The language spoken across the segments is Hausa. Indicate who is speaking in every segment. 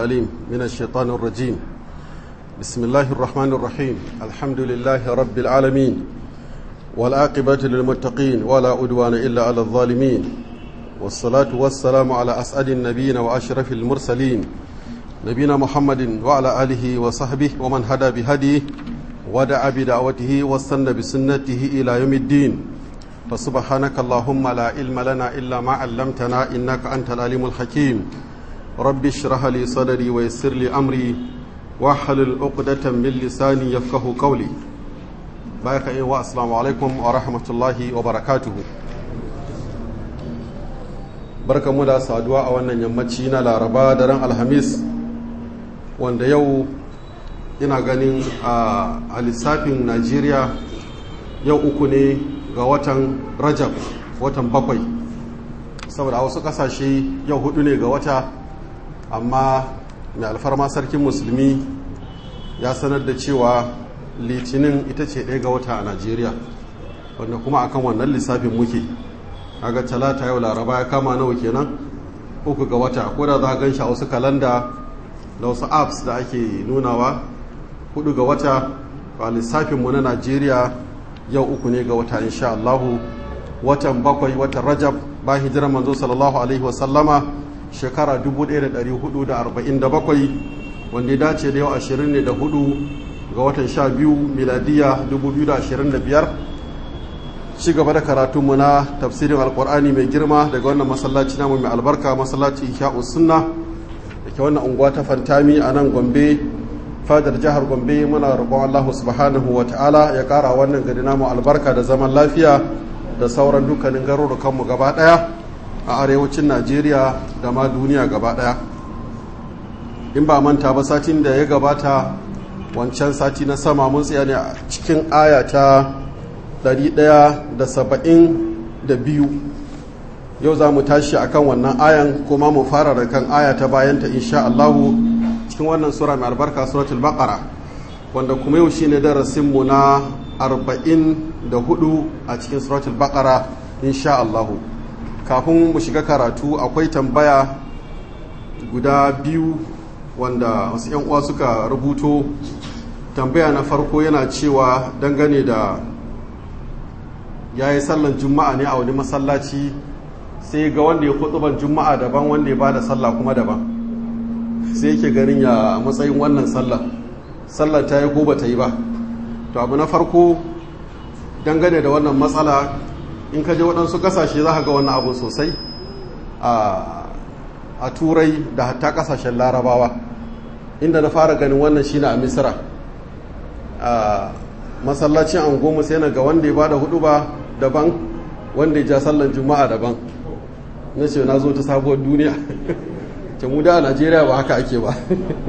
Speaker 1: العليم من الشيطان الرجيم بسم الله الرحمن الرحيم الحمد لله رب العالمين والعاقبة للمتقين ولا أدوان إلا على الظالمين والصلاة والسلام على أسعد النبيين وأشرف المرسلين نبينا محمد وعلى آله وصحبه ومن هدى بهديه ودعا بدعوته واستنى بسنته إلى يوم الدين فسبحانك اللهم لا علم لنا إلا ما علمتنا إنك أنت العليم الحكيم رب اشرح لي صدري ويسر لي أمري واحلل عقدة من لساني يفقه قولي بارك الله السلام عليكم ورحمة الله وبركاته barka mu da saduwa a wannan yammaci na laraba da ran alhamis wanda yau ina ganin a lissafin najeriya yau uku ne ga watan rajab watan bakwai saboda wasu kasashe yau hudu ne ga wata amma mai alfarma sarkin musulmi ya sanar da cewa litinin ita ce ɗaya ga wata a najeriya wanda kuma akan wannan lissafin muke kaga talata yau laraba ya kama nawa kenan uku ga wata ko da za a ganshi a wasu kalanda da wasu apps da ake nunawa hudu ga wata a lissafinmu na najeriya yau uku ne ga wata insha Allahu watan bakwai watan rajab ba hijirar manzo sallallahu alaihi wasallama shekara 1447 wanda ya dace da yau 24 ga watan 12 miladiya 2025 ci gaba da karatunmu na tafsirin alkur'ani mai girma daga wannan masallaci namu mai albarka masallaci ihya'u sunna da ke wannan unguwa ta fantami a nan gombe fadar jihar gombe muna roƙon allahu subhanahu wa ta'ala ya ƙara wannan gari namu albarka da zaman lafiya da sauran dukkanin garurukanmu gaba ɗaya a arewacin najeriya da ma duniya gaba ɗaya in ba manta ba satin da ya gabata wancan sati na sama mun tsaya ne a cikin aya ta 172 yau za mu tashi akan wannan ayan kuma mu fara da kan aya ta bayanta insha Allahu cikin wannan sura mai albarka suratul baqara wanda kuma yau shine darasin mu na 44 a cikin suratul baqara insha Allahu kafin mu shiga karatu akwai tambaya guda biyu wanda wasu yan uwa suka rubuto tambaya na farko yana cewa dangane da ya yi sallan juma'a ne a wani masallaci sai ga wanda ya kutuban juma'a daban wanda ya bada sallah kuma daban sai yake ganin ya matsayin wannan sallah sallar ta yi ko ba ta yi ba to abu na farko dangane da wannan matsala in ka je waɗansu ƙasashe za ka ga wannan abu sosai a turai da hatta ƙasashen larabawa inda na fara ganin wannan shine a misira a masallacin angomu sai na ga wanda ya bada hudu ba daban wanda ya ja sallan juma'a daban na ce na zo ta sabuwar duniya ta mu da a najeriya ba haka ake ba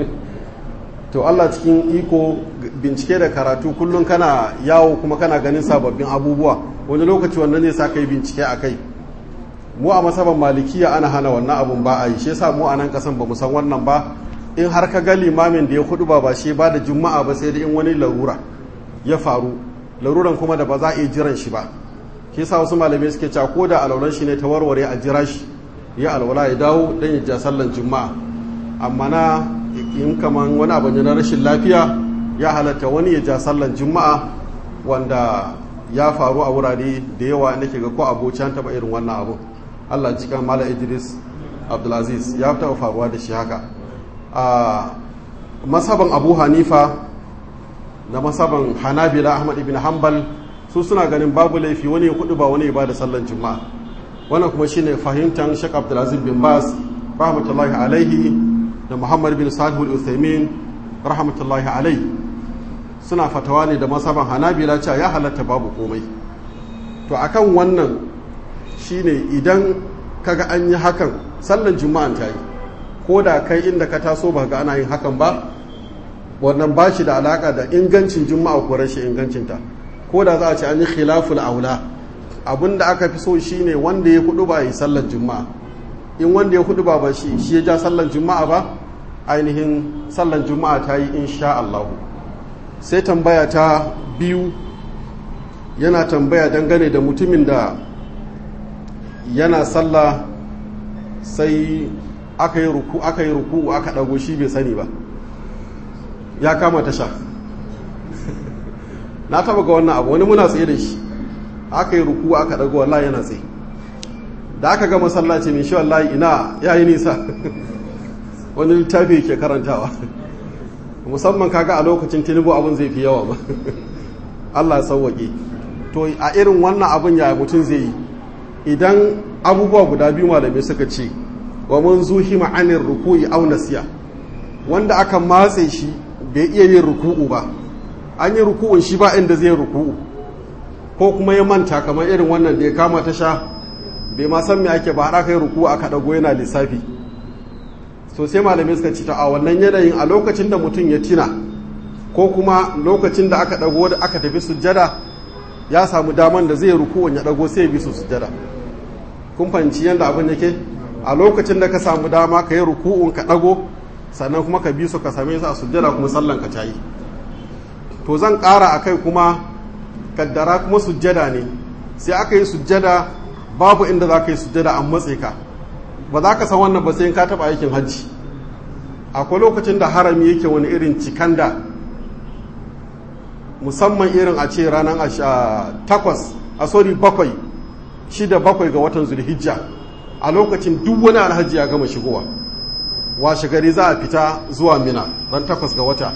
Speaker 1: to allah cikin iko bincike da karatu kullum kana yawo kuma kana ganin sababbin abubuwa wani lokaci wannan ne sa kai bincike a kai mu a masaban malikiya ana hana wannan abun ba a yi shi yasa mu a nan kasan ba mu san wannan ba in har ka ga limamin da ya hudu ba ba shi ba da juma'a ba sai da in wani larura ya faru laruran kuma da ba za a iya jiran shi ba shi yasa wasu malamai suke cewa ko da alwalan shi ne ta warware a jira shi ya alwala ya dawo dan ya ja sallan juma'a amma na in kaman wani abu ne na rashin lafiya ya halatta wani ya ja sallan juma'a wanda ya faru a wurare da yawa nake ga ko abocan taba irin wannan abu Allah cikin Malam Idris Abdulaziz ya taɓa faruwa da shi haka a masaban Abu Hanifa da masaban hanabila ahmad ibn hanbal su suna ganin babu laifi wani ya kudu ba wani ya ba da sallan juma'a wannan kuma shine fahimtar shek abdulaziz bin bas rahmatullahi alaihi da muhammad bin salih al-uthaymin rahmatullahi alaihi suna fatawa ne da masaban hanabila cewa ya halatta babu komai to akan wannan shine idan kaga an yi hakan sallan juma'an ta yi ko da kai inda ka taso ba ga ana yin hakan ba wannan ba shi da alaka da ingancin juma'a ko rashin ingancinta ko da za a ce an yi khilaful aula abin da aka fi so shine wanda ya hudu ba yi sallar juma'a in wanda ya hudu ba ba shi shi ya ja sallar juma'a ba ainihin sallar juma'a ta yi insha Allah sai tambaya ta biyu yana tambaya dangane da mutumin da yana sallah sai aka yi ruku aka yi ruku aka dago shi bai sani ba ya kama tasha na taba ga wannan abu wani muna tsaye da shi aka yi ruku aka dago wallahi yana tsaye da aka ga masallaci mai shi wallahi ina yayi nisa wani littafi ke karantawa musamman kaga a lokacin tinubu abin zai fi yawa ba Allah sauwaƙe to a irin wannan abin ya mutum zai yi idan abubuwa guda biyu malamai suka ce wa mun zuhi ma'anin ruku'i aw nasiya wanda aka matse shi bai iya yin ruku'u ba an yi ruku'un shi ba inda zai ruku'u ko kuma ya manta kamar irin wannan da ya kama ta sha bai ma san me ake ba har aka yi ruku'u aka dago yana lissafi so sai malamai suka ce ta a wannan yanayin a lokacin da mutum ya tina ko kuma lokacin da aka dago da aka tafi sujjada ya samu daman da zai ruku'un ya dago sai ya bi su sujjada kun fahimci yadda abin yake a lokacin da ka samu dama ka yi ruku'un ka dago sannan kuma ka bi su ka same su a sujjada kuma sallan ka tayi to zan ƙara a kai kuma kaddara kuma sujjada ne sai aka yi sujjada babu inda za ka yi sujjada an matse ka ba za ka san wannan ba sai ka taɓa aikin hajji akwai lokacin da harami yake wani irin cikan da musamman irin a ce ranar takwas a sori bakwai shida bakwai ga watan zulhijja a lokacin duk wani alhaji ya gama shigowa washe gari za a fita zuwa mina ran takwas ga wata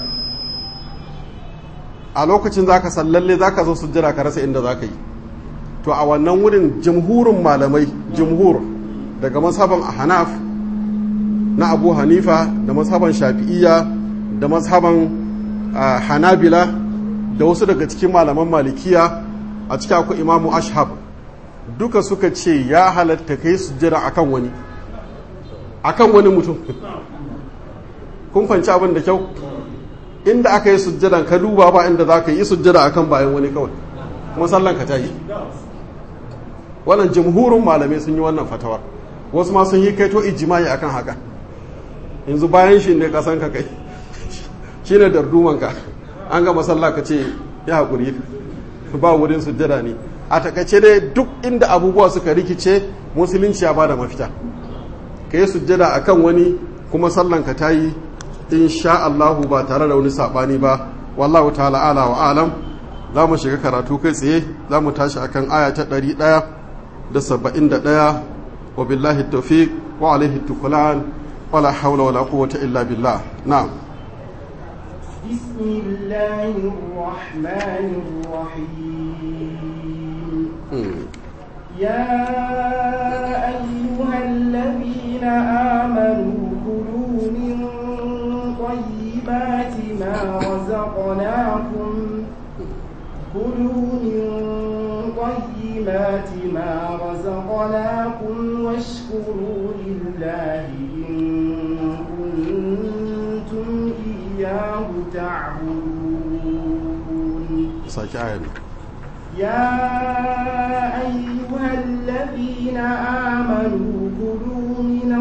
Speaker 1: a lokacin za ka sallalle za ka zo sujjira ka rasa inda za ka yi to a wannan wurin jamhurin malamai jamhur daga mazhaban hanaf na abu hanifa da mazhaban shafi'iyya da mazhaban hanabila da wasu daga cikin malaman malikiya a cikin akwai imamu ashab duka suka ce ya halatta kai sujjada akan wani akan wani mutum kun fanci abin da kyau inda aka yi sujjadan ka duba ba inda za ka yi sujjada akan bayan wani kawai kuma sallan ka ta yi wannan jamhurin malamai sun yi wannan fatawar wasu ma sun yi kaito ijimai akan haka yanzu bayan shi ne kasan ka kai shi ne dardumanka an ga masalla ka ce ya haƙuri ba wurin sujjada ne a takaice dai duk inda abubuwa suka rikice musulunci ya bada mafita ka yi sujjada a kan wani kuma sallanka ta yi insha Allahu ba tare da wani saɓani ba wallahu ta'ala ala wa alam za mu shiga karatu kai tsaye za mu tashi akan aya ta ɗari ɗaya da saba'in da ɗaya wa billahi tawfiq wa alaihi tukulan wala hawla wala quwwata illa billah na'am
Speaker 2: بسم الله الرحمن الرحيم يا أيها الذين آمنوا كلوا من طيبات ما رزقناكم كلوا من طيبات ما رزقناكم واشكروا لله إن كنتم إياه تعبدون يا أيها الذين آمنوا كلوا من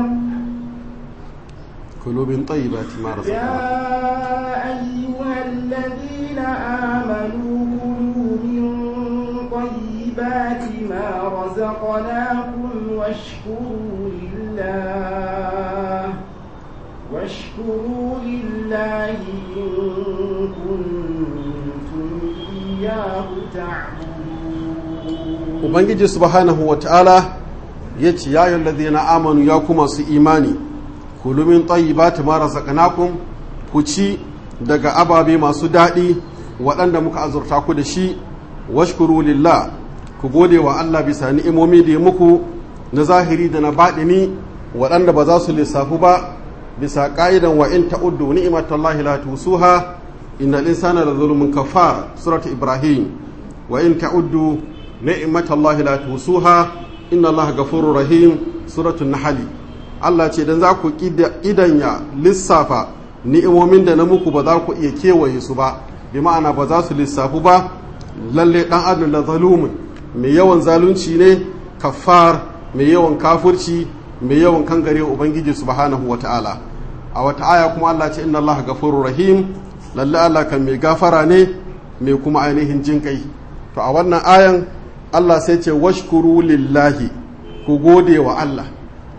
Speaker 1: كلوا من طيبات ما رزقناكم
Speaker 2: يا أيها الذين آمنوا كلوا من طيبات ما رزقناكم واشكروا لله واشكروا لله إن كنتم إياه تعبدون
Speaker 1: ubangiji subhanahu wa ta'ala ya ce ya yi na amanu ya kuma su imani kulumin tayyibati ma razaqnakum ku ci daga ababe masu daɗi waɗanda muka azurta ku da shi washkuru lillah ku gode wa Allah bisa ni'imomi da ya muku na zahiri da na baɗini waɗanda ba za su lissafu ba bisa ƙa'idan wa in ta'uddu ni'imatallahi la tusuha innal insana la zulmun kafar suratu ibrahim wa in ta'uddu ni'imatallahi la tusuha inna allaha ghafurur rahim suratu nahl Allah ce dan za ku idanya lissafa ni'imomin da na muku ba za ku iya kewaye su ba bi ma'ana ba za su lissafu ba lalle dan adam la zalumun mai yawan zalunci ne kafar mai yawan kafurci mai yawan kangare ubangiji subhanahu wata'ala a wata aya kuma Allah ce inna allaha ghafurur rahim lalle Allah kan mai gafara ne mai kuma ainihin jinkai to a wannan ayan Allah sai ce washkuru lillahi ku gode wa Allah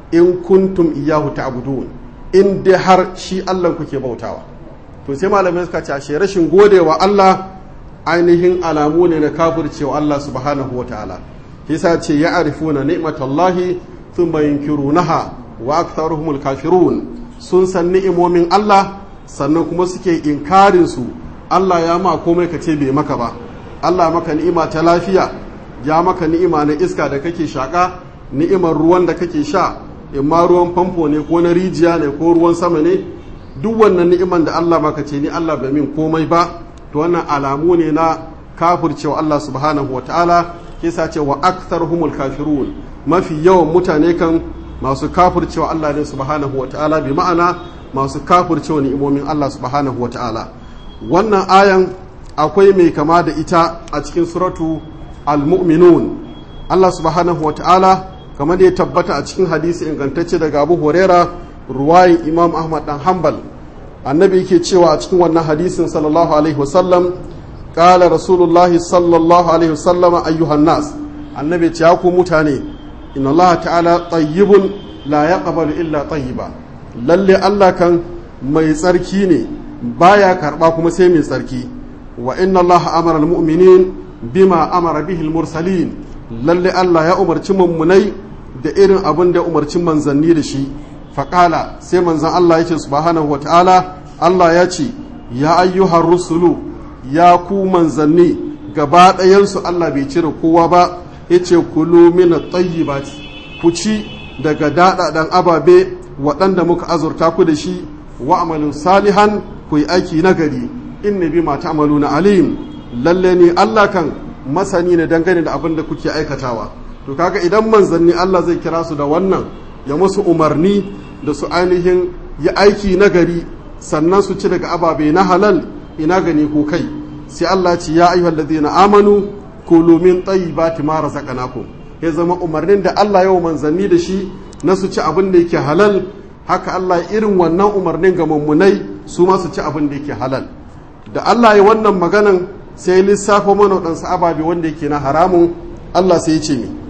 Speaker 1: in kuntum iyahu ta'budun in dai har shi Allah kuke bautawa to sai malamai suka ce ashe rashin godewa Allah ainihin alamu ne na kafircewa Allah subhanahu wa ta'ala yasa ce ya arifuna ni'matallahi thumma yunkirunaha wa aktharuhumul kafirun sun san ni'imomin Allah sannan kuma suke inkarin su Allah ya ma komai ka ce bai maka ba Allah maka ni'ima ta lafiya ya maka ni'ima na iska da kake shaka ni'imar ruwan da kake sha imma ruwan famfo ne ko na rijiya ne ko ruwan sama ne duk wannan ni'iman da Allah maka ce ni Allah bai min komai ba to wannan alamu ne na kafircewa Allah subhanahu wa ta'ala kisa ce wa aktharuhumul kafirun mafi yawan mutane kan masu kafircewa Allah ne subhanahu wa ta'ala bi ma'ana masu kafircewa ni'imomin Allah subhanahu wa ta'ala wannan ayan akwai mai kama da ita a cikin suratu al-mu'minun Allah subhanahu wa ta'ala kamar da ya tabbata a cikin hadisi ingantacce daga Abu Huraira ruwayin Imam Ahmad dan Hanbal annabi yake cewa a cikin wannan hadisin sallallahu alaihi wasallam qala rasulullahi sallallahu alaihi wasallam ayyuhan nas annabi ce ya ku mutane inna Allah ta'ala tayyibun la yaqbalu illa tayyiba lalle Allah kan mai tsarki ne baya karba kuma sai mai tsarki wa inna Allah amara almu'minin bima amara bihi almursalin lalle Allah ya umarci mummunai da irin abin da umarci manzanni da shi faƙala sai manzan Allah ya ce subhanahu wata'ala Allah ya ce ya ayyuhar rusulu ya ku manzanni gaba ɗayansu Allah bai cire kowa ba ya ce kulu mina tayyibati ku ci daga daɗaɗen ababe waɗanda muka azurta ku da shi wa amalin salihan ku yi aiki nagari inna bi ma ta'maluna alim lalle ne Allah kan masani ne dangane da abin da kuke aikatawa to kaga idan manzanni Allah zai kira su da wannan ya musu umarni da su ainihin yi aiki nagari sannan su ci daga ababe na halal ina gani ko kai sai Allah ce ya ayyuhal ladina amanu kulu min tayyibati ma razaqnakum ya zama umarnin da Allah ya manzanni da shi na su ci abin da yake halal haka Allah irin wannan umarnin ga mummunai su ma su ci abin da yake halal da Allah ya wannan maganan sai lissafa mana waɗansu ababe wanda yake na haramun Allah sai ya ce mi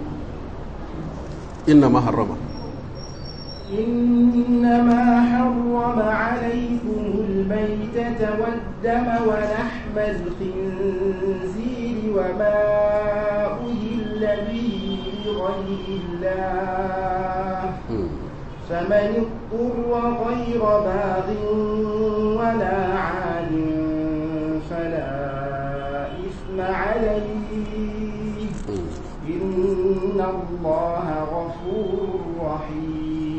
Speaker 1: inna ma harrama
Speaker 2: إنما حرم عليكم الميتة والدم ولحم الخنزير وما أهل به لغير الله فمن اضطر غير باغ ولا عاد فلا إثم عليه إن الله غفور رحيم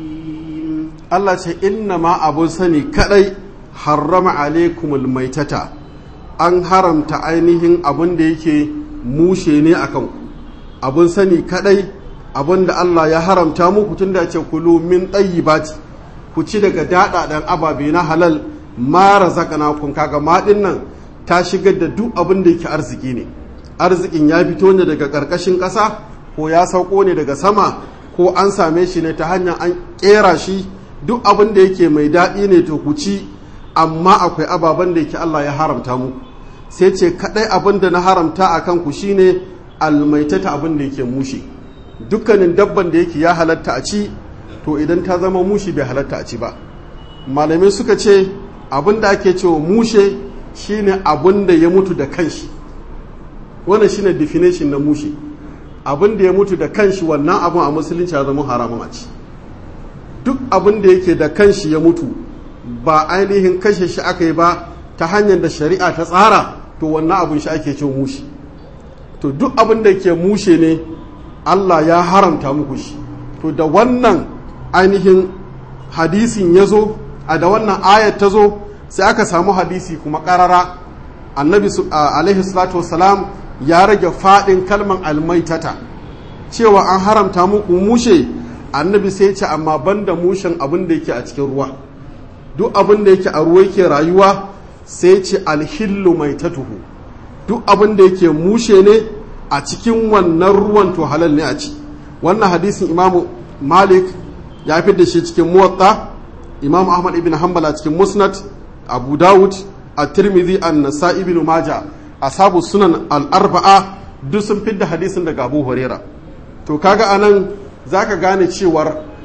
Speaker 1: Allah ce inna ma abun sani kadai harrama alaikumul maitata an haramta ainihin abun da yake mushe ne a kanku abun sani kadai abun da Allah ya haramta muku tun da ce kulu min ɗayyibati ku ci daga daɗaɗen ababe na halal mara zakana kun kaga maɗin nan ta shigar da duk abin da yake arziki ne arzikin ya fito ne daga ƙarƙashin ƙasa ko ya sauko ne daga sama ko an same shi ne ta hanyar an ƙera shi duk abin da yake mai daɗi ne to ku ci amma akwai ababen da yake Allah ya haramta mu sai ce kaɗai abin da na haramta a kanku shine almaitata abin da yake mushi dukkanin dabban da yake ya halatta a ci to idan ta zama mushi bai halatta a ci ba malamai suka ce abin da ake cewa mushe shine abin da ya mutu da kanshi wannan shine definition na mushi abin da ya mutu da kanshi wannan abin a musulunci ya zama haramun a ci duk abin da yake da kanshi ya mutu ba ainihin kashe shi aka yi ba ta hanyar da shari'a ta tsara to wannan abin shi ake cin mushi to duk abin da ke mushe ne Allah ya haramta muku shi to da wannan ainihin hadisin ya zo a da wannan ayat ta zo sai aka samu hadisi kuma karara annabi alaihi salatu wasalam ya rage faɗin kalman almaitata cewa an haramta muku mushe annabi sai ce amma banda mushen abin da yake a cikin ruwa duk abin da yake a ruwa yake rayuwa sai ce alhillu mai tatuhu duk abin da yake mushe ne a cikin wannan ruwan to halal ne a ci wannan hadisin imamu malik ya fi da shi cikin muwatta imamu ahmad ibn hanbal a cikin musnad abu dawud a tirmidhi an nasa ibn maja asabu sunan al-arba'a duk sun fidda hadisin daga abu huraira to kaga anan zaka gane cewar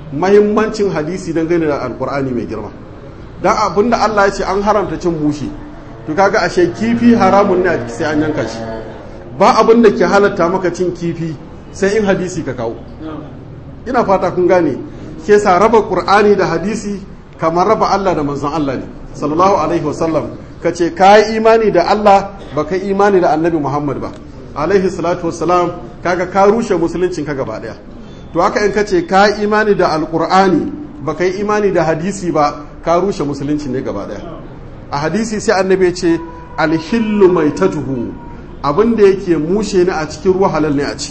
Speaker 1: mahimmancin hadisi dangane da alkur'ani mai girma don abinda Allah ya ce an haramta cin mushi to kaga ashe kifi haramun ne a sai an yanka shi ba abin da ke halatta maka cin kifi sai in hadisi ka kawo ina fata kun gane ke sa raba qur'ani da hadisi kamar raba Allah da manzon Allah ne sallallahu alaihi wasallam ka ce ka yi imani da Allah ba ka imani da annabi Muhammad ba alaihi salatu wassalam kaga ka rushe musuluncin ka gaba daya to haka in ka ce ka yi imani da alqur'ani ba ka yi imani da hadisi ba ka rushe musulunci ne gaba daya a hadisi sai annabi ya ce alhillu maitatuhu abin da yake mushe ne a cikin ruwa halal ne a ci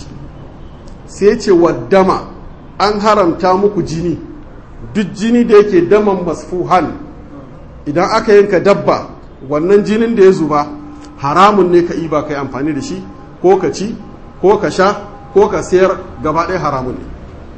Speaker 1: sai ce waddama an haramta muku jini duk jini da yake daman masfuhan idan aka yanka dabba wannan jinin da ya zuba haramun ne ka iba kai amfani da shi ko ka ci ko ka sha ko ka sayar gaba ɗaya haramun ne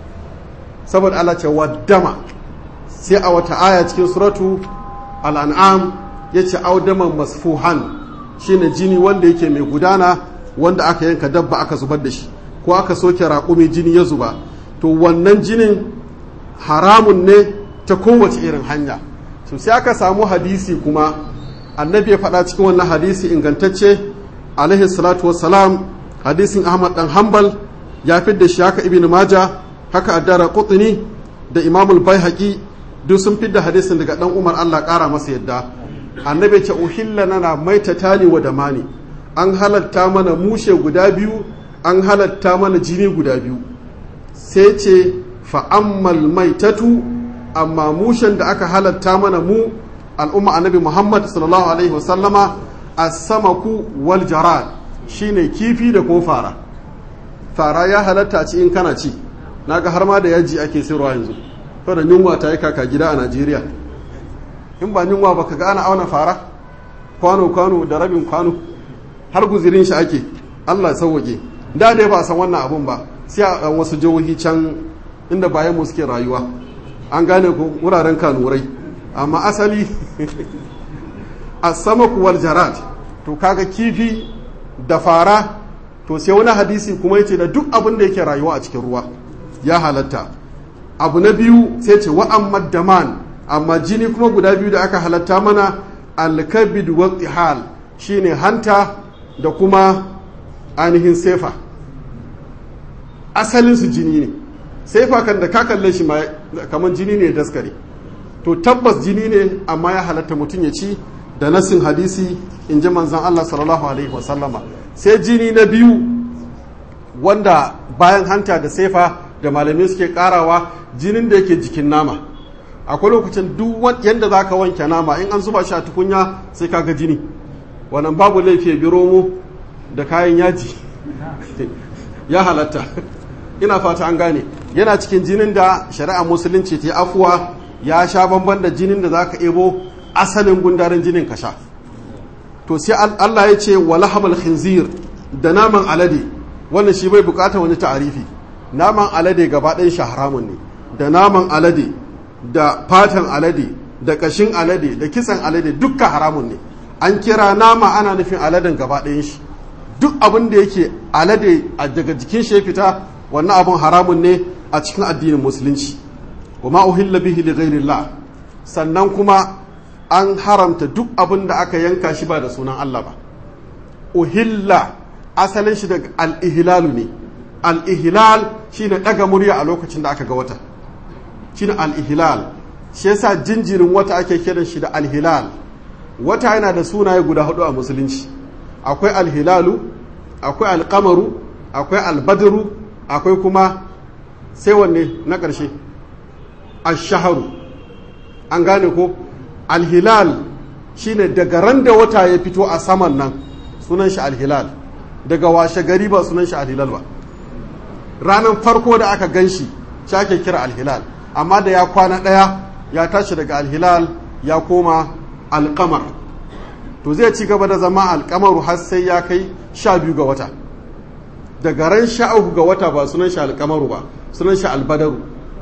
Speaker 1: saboda Allah ce waddama sai a wata aya cikin suratu al'an'am ya ce audaman masfuhan shine jini wanda yake mai gudana wanda aka yanka dabba aka zubar da shi ko aka soke raƙumi jini ya zuba to wannan jinin haramun ne ta kowace irin hanya so sai aka samu hadisi kuma annabi ya faɗa cikin wannan hadisi ingantacce alaihi salatu wassalam hadisin ahmad dan hanbal ya fidda shi haka ibn maja haka addara qutni da imamul baihaqi duk sun fidda hadisin daga dan umar Allah ƙara masa yadda annabi ce uhilla nana maita tani wa damani an halatta mana mushe guda biyu an halatta mana jini guda biyu sai ce fa'ammal maitatu amma mushen da aka halatta mana mu al'umma annabi muhammad sallallahu alaihi wasallama a samaku wal jarad shine kifi da ko fara fara ya halatta ci in kana ci naga har ma da yaji ake sayarwa yanzu da yunwa ta yi kaka gida a najeriya in ba yunwa ba ka ga ana auna fara kwano-kwano da rabin kwano har guzirin shi ake allah sauwake da dai ba san wannan abun ba sai a wasu jihohi can inda bayan mu suke rayuwa an gane ku wuraren kanurai amma asali a sama kuwar jarad to kaga kifi da fara to sai wani hadisi kuma yace da duk abin da yake rayuwa a cikin ruwa ya halatta abu na biyu sai ce wa'an daman amma jini kuma guda biyu da aka halatta mana alkabid wa tihal shine hanta da kuma ainihin sefa asalin su jini ne sefa kan da ka kalle shi kamar jini ne daskare to tabbas jini ne amma ya halatta mutum ya ci da nasin hadisi in ji manzan Allah sallallahu alaihi wasallama sai jini na biyu wanda bayan hanta da sefa da malamai suke karawa jinin da yake jikin nama akwai lokacin duk yadda za ka wanke nama in an zuba shi a tukunya sai ka ga jini wannan babu laifi bi romo da kayan yaji ya halatta ina fata an gane yana cikin jinin da shari'a musulunci ta afuwa ya sha bamban da jinin da za ka ebo asalin gundarin jinin ka sha to sai Allah ya ce wa lahamal khinzir da naman alade wannan shi bai bukata wani ta'arifi naman alade gaba ɗayan shi haramun ne da naman alade da fatan alade da kashin alade da kisan alade dukka haramun ne an kira nama ana nufin aladen gaba ɗayan shi duk abin da yake alade daga jikin shi fita wannan abin haramun ne a cikin addinin musulunci wa ma uhilla bihi li ghairillah sannan kuma an haramta duk abin da aka yanka shi ba da sunan Allah ba uhilla asalin shi daga al-ihlalu ne al-ihlal shine daga murya a lokacin da aka ga wata shine al-ihlal shi yasa jinjirin wata ake kiran shi da al-hilal wata yana da sunaye guda hudu a musulunci akwai al-hilalu akwai al-qamaru akwai al-badru akwai kuma sai wanne na ƙarshe ash-shahru an gane ko al-hilal shine daga ran da wata ya fito a saman nan sunan shi al-hilal daga washe gari ba sunan shi al-hilal ba ranar farko da aka gan shi shi ake kira al-hilal amma da ya kwana ɗaya ya tashi daga al-hilal ya koma al-qamar to zai ci gaba da zama al-qamaru har sai ya kai sha biyu ga wata daga ran sha uku ga wata ba sunan shi al-qamaru ba sunan shi al-badaru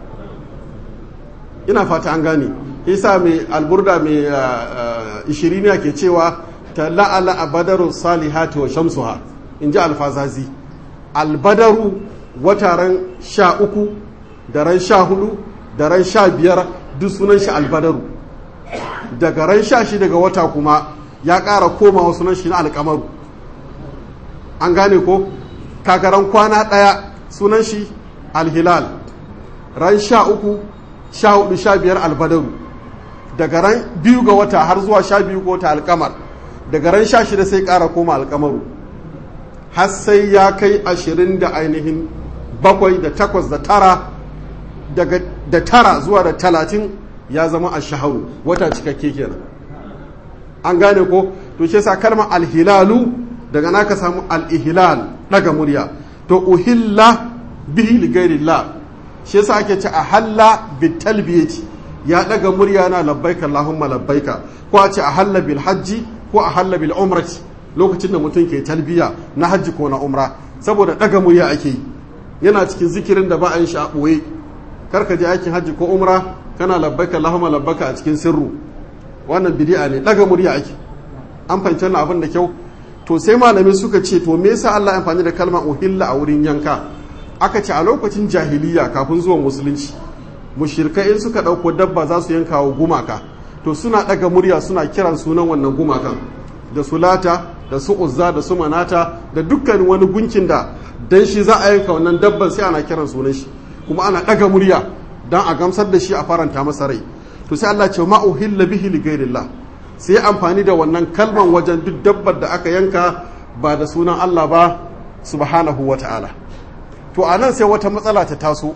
Speaker 1: ina fata an gane isa mai alburda mai ishiriniya ke cewa ta la'ala a badarun salihati wa shamsuha in ji alfazazi albadaru wata ran sha uku da ran sha hudu da ran sha biyar duk sunan shi albadaru daga ran sha shi daga wata kuma ya ƙara komawa sunan shi na alkamaru an gane ko kagaran kwana ɗaya sunan shi alhilal ran sha uku sha hudu sha biyar albadaru daga ran biyu ga wata har zuwa sha biyu ga wata alkamar daga ran sha shida sai ƙara koma alkamaru har sai ya kai ashirin da ainihin bakwai da takwas da tara daga da tara zuwa da talatin ya zama a shaharu wata cikakke kenan an gane ko to shi sa kalmar alhilalu daga naka samu al-ihlal daga murya to uhilla bihi li ghairillah shi yasa ake ce ahalla bit talbiyati ya daga murya na labbaika allahumma labbaika ko a ce ahalla bil hajji ko ahalla bil umrati lokacin da mutum ke talbiya na hajji ko na umra saboda daga murya ake yi yana cikin zikirin da ba a yin shi a ɓoye karka je aikin hajji ko umra kana labbaika allahumma labbaika a cikin sirru wannan bidi'a ne daga murya ake an fahimci wannan abin da kyau to sai malami suka ce to me yasa Allah ya amfani da kalmar uhilla a wurin yanka aka ce a lokacin jahiliya kafin zuwan musulunci mushrikai in suka dauko dabba za su yanka wa gumaka to suna daga murya suna kiran sunan wannan gumakan da sulata da su uzza da su manata da dukkan wani gunkin da dan shi za a yanka wannan dabban sai ana kiran sunan shi kuma ana daga murya dan a gamsar da shi a faranta masa rai to sai Allah ce ma uhilla bihi li ghairillah sai amfani da wannan kalman wajen duk dabbar da aka yanka ba da sunan Allah ba subhanahu wata'ala to anan sai wata matsala ta taso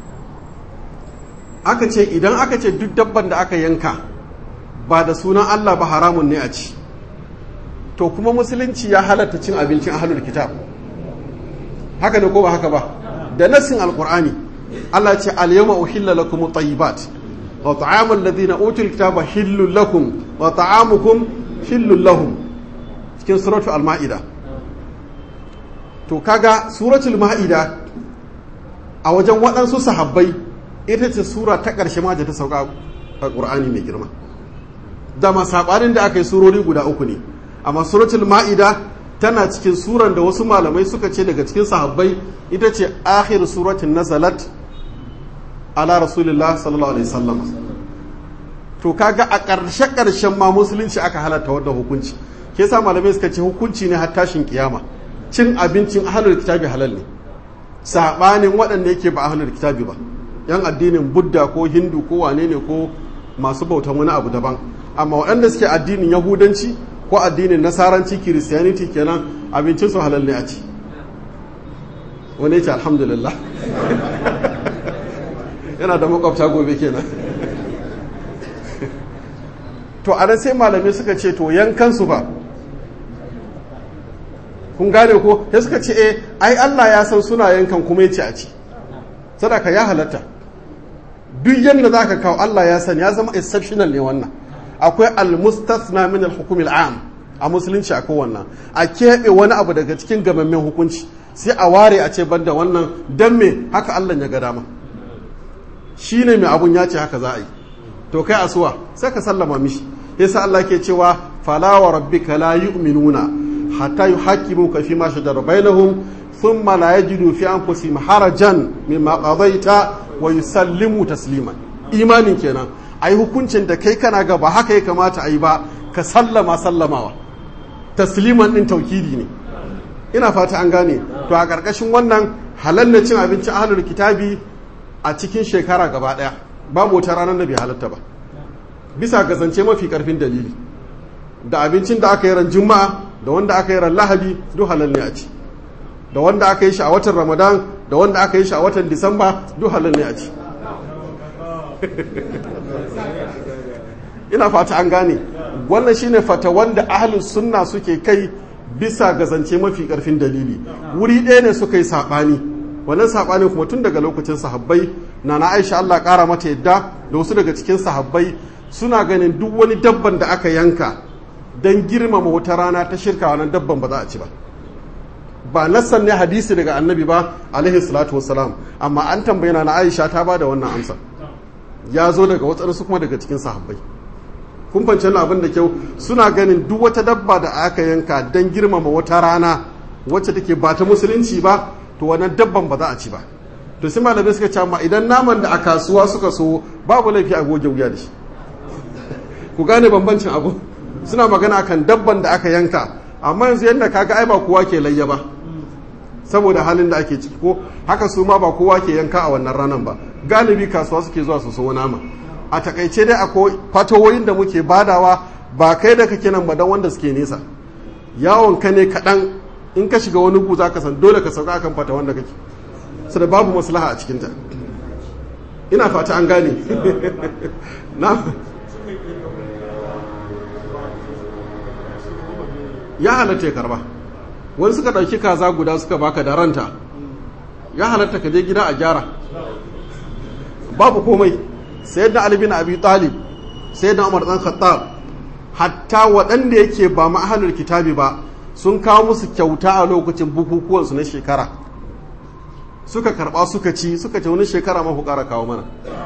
Speaker 1: aka ce idan aka ce duk dabban da aka yanka ba da sunan Allah ba haramun ne a ci to kuma musulunci ya halatta cin abincin ahlul kitab haka ne ko ba haka ba da nassin alqur'ani Allah ce al-yawma uhilla lakum at-tayyibat wa ta'amul ladina utul kitaba hillul lakum wa ta'amukum hillul lahum cikin suratu al-ma'ida to kaga suratul ma'ida a wajen waɗansu sahabbai ita ce sura ta ƙarshe ma da ta sauka a ƙur'ani mai girma dama saɓanin da aka yi surori guda uku ne amma suratul ma'ida tana cikin suran da wasu malamai suka ce daga cikin sahabbai ita ce akhir suratin nazalat ala rasulillah sallallahu alaihi wasallam to kaga a ƙarshe ƙarshen ma musulunci aka halatta wannan hukunci ke sa malamai suka ce hukunci ne har tashin kiyama cin abincin ahlul kitabi halal ne sabanin waɗanda yake ba ahlul kitabi ba yan addinin budda ko hindu ko wane ne ko masu bautan wani abu daban amma waɗanda suke addinin yahudanci ko addinin nasaranci kiristiyaniti kenan abincin su halal ne a ci wani ya ce alhamdulillah yana da makwabta gobe kenan to a sai malamai suka ce to yankansu ba kun gane ko ya suka ce eh ai Allah ya san suna yankan kuma ya ce a ci sadaka ya halatta duk yadda za ka kawo Allah ya sani ya zama exceptional ne wannan akwai al-mustasna min al-hukum am a musulunci akwai wannan a keɓe wani abu daga cikin gamammen hukunci sai a ware a ce banda wannan dan me haka Allah ya ga dama shine mai abun ya ce haka za a yi to kai asuwa sai ka sallama mishi yasa Allah ke cewa fala wa rabbika la yu'minuna hatta yuhaqqimuka fi ma shajara bainahum thumma la yajidu fi anfusihim harajan mimma qadaita wa yusallimu tasliman imanin kenan ai hukuncin da kai kana ga ba haka ya kamata ayi ba ka sallama sallamawa tasliman din taukidi ne ina fata an gane to a karkashin wannan halal na cin abincin ahlul kitabi a cikin shekara gaba daya babu wata ranar da bai halatta ba bisa ga zance mafi karfin dalili da abincin da aka yi ran juma'a da wanda aka yi ran lahadi duk halal ne a ci da wanda aka yi shi a watan ramadan da wanda aka yi shi a watan disamba duk halal ne a ci ina fata an gane wannan shine fata wanda ahlus sunna suke kai bisa ga zance mafi karfin dalili wuri ɗaya ne suka yi saɓani wannan saɓani kuma tun daga lokacin sahabbai na na aisha allah ƙara mata yadda da wasu daga cikin sahabbai suna ganin duk wani dabban da aka yanka don girmama wata rana ta shirka wannan dabban ba za a ci ba ba nassan ne hadisi daga annabi ba alaihi salatu wassalam amma an tambayi na aisha ta ba da wannan amsa ya zo daga wasu kuma daga cikin sahabbai kun fance abin da kyau suna ganin duk wata dabba da aka yanka don girmama wata rana wacce take ba ta musulunci ba to wannan dabban ba za a ci ba to sai malamai suka ce amma idan naman da a kasuwa suka so babu laifi a goge wuya da shi ku gane bambancin abu suna magana akan dabban da aka yanka amma yanzu yadda kaga ai ba kowa ke layya ba saboda halin da ake ciki ko haka su ma ba kowa ke yanka a wannan ranar ba galibi kasuwa suke zuwa su so nama a takaice dai akwai fatawoyin da muke badawa ba kai da kake nan ba dan wanda suke nesa yawon ka ne kaɗan in ka shiga wani gu za ka san dole ka sauka akan fata wanda kake su da babu maslaha a cikinta ina fata an gane na ya halatta ya karba wani suka ɗauki kaza guda suka baka da ranta ya halatta ka je gida a gyara babu komai sai da albin abi talib sai da umar dan khattab hatta waɗanda yake ba ma'ahalar kitabi ba sun kawo musu kyauta a lokacin bukukuwansu na shekara suka karɓa suka ci suka ce wani shekara mafi ƙara kawo mana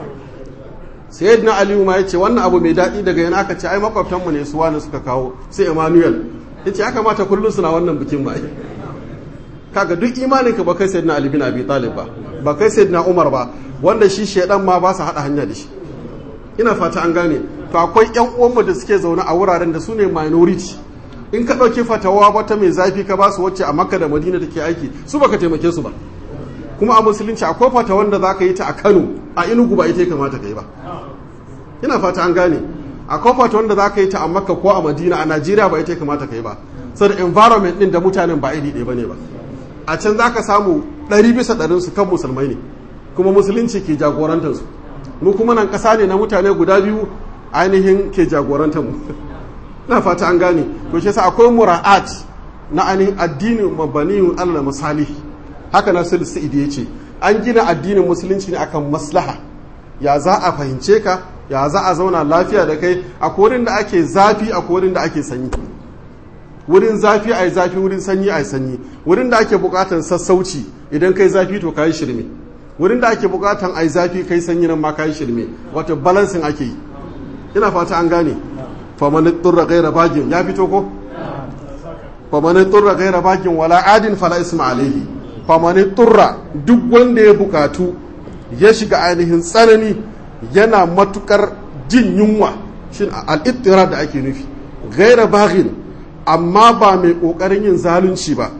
Speaker 1: sai na aliyu ma ya ce wannan abu mai daɗi daga yana aka ce ai makwabtanmu ne su wani suka kawo sai emmanuel ya ce ya kamata kullum suna wannan bikin ba kaga duk imaninka ba kai sayyidina ali bin abi talib ba ba kai sayyidina umar ba wanda shi shaidan ma ba su hada hanya da shi ina fata an gane to akwai yan uwanmu da suke zaune a wuraren da su ne minority in ka ɗauki fatawa wata mai zafi ka ba su wacce a makka da madina take aiki su baka taimake su ba kuma a musulunci akwai fatawan da za ka yi ta a kano a inugu ba ita ya kamata ka yi ba ina fata an gane akwai fatawan da za ka yi ta a makka ko a madina a najeriya ba ita ya kamata ka yi ba saboda environment din da mutanen ba iri ɗaya ba ne ba a can za ka samu ɗari bisa ɗarin su kan musulmai ne kuma musulunci ke jagorantar su mu kuma nan ƙasa ne na mutane guda biyu ainihin ke jagorantar mu na fata an gane to shi yasa akwai mura'at na ainihin addinin mabaniyun allah misali haka na sul sa'id ya ce an gina addinin musulunci ne akan maslaha ya za a fahimce ka ya za a zauna lafiya da kai a korin da ake zafi a korin da ake sanyi wurin zafi a yi zafi wurin sanyi a yi sanyi wurin da ake bukatan sassauci idan kai zafi to kayi shirme wurin da ake bukatan a yi zafi kai sanyi nan ma kayi shirme wato balansin ake yi ina fata an gane famanin turra gaira bagin ya fito ko famanin turra gaira bagin wala adin fala isma alaihi famanin turra duk wanda ya bukatu ya shiga ainihin tsanani yana matukar jin yunwa shin al'ittira da ake nufi gaira bagin amma ba mai kokarin yin zalunci ba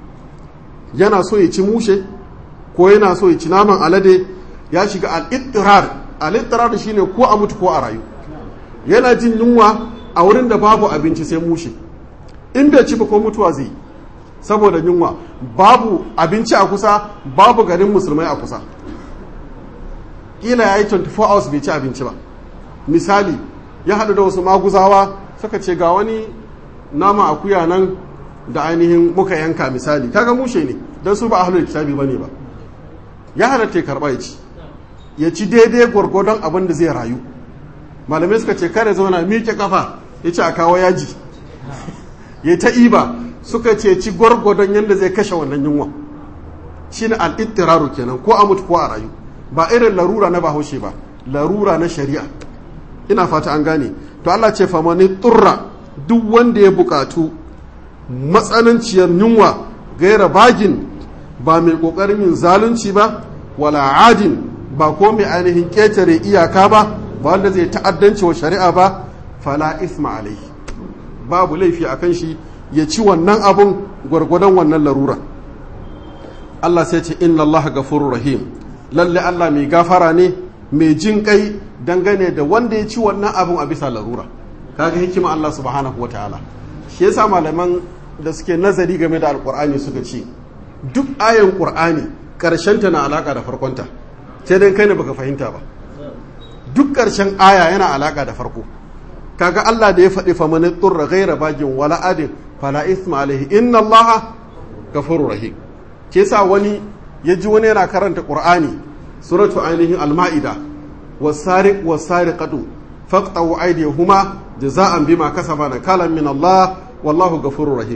Speaker 1: yana so ya ci mushe ko yana so ya ci naman alade ya shiga al'ittirar al'ittirar shine ko a mutu ko a rayu yana jin yunwa a wurin da babu abinci sai mushe in bai ci ba ko mutuwa zai saboda yunwa babu abinci a kusa babu garin musulmai a kusa kila ya yi 24 hours bai ci abinci ba misali ya haɗu da wasu maguzawa suka ce ga wani nama akuya nan da ainihin muka yanka misali kaga mushe ne don su ba ahlul kitabi bane ba ya halatta ya karba ya ci ya ci daidai gwargwadon abin da zai rayu malamai suka ce kare zauna miƙe kafa ya ci a kawo yaji ya ta iba suka ce ci gwargwadon yadda zai kashe wannan yunwa shi ne al'ittiraru kenan ko a mutu ko a rayu ba irin larura na bahaushe ba larura na shari'a ina fata an gane to Allah ce famani turra duk wanda ya bukatu matsananciyar yunwa gaira bagin ba mai kokarin yin zalunci ba wala adin ba ko mai ainihin ketare iyaka ba ba wanda zai ta'addanci wa shari'a ba fala isma alaihi babu laifi akan shi ya ci wannan abun gwargwadon wannan larura Allah sai ce inna Allah gafurur rahim lalle Allah mai gafara ne mai jin kai dangane da wanda ya ci wannan abun a bisa larura kaga hikima Allah subhanahu wataala shi yasa malaman da suke nazari game da alkur'ani suka ce duk ayan qur'ani ta na alaka da farkonta sai dai kai ne baka fahimta ba duk karshen aya yana alaka da farko kaga Allah da ya faɗi fa man turra ghaira bagin wala adin fala isma alaihi inna Allah ghafurur rahim ke sa wani ya ji wani yana karanta qur'ani suratu ainihin al-ma'ida was-sariq was-sariqatu faqta'u aydiyahuma jaza'an bima kasaba nakalan min Allah wallahu ghafurur rahim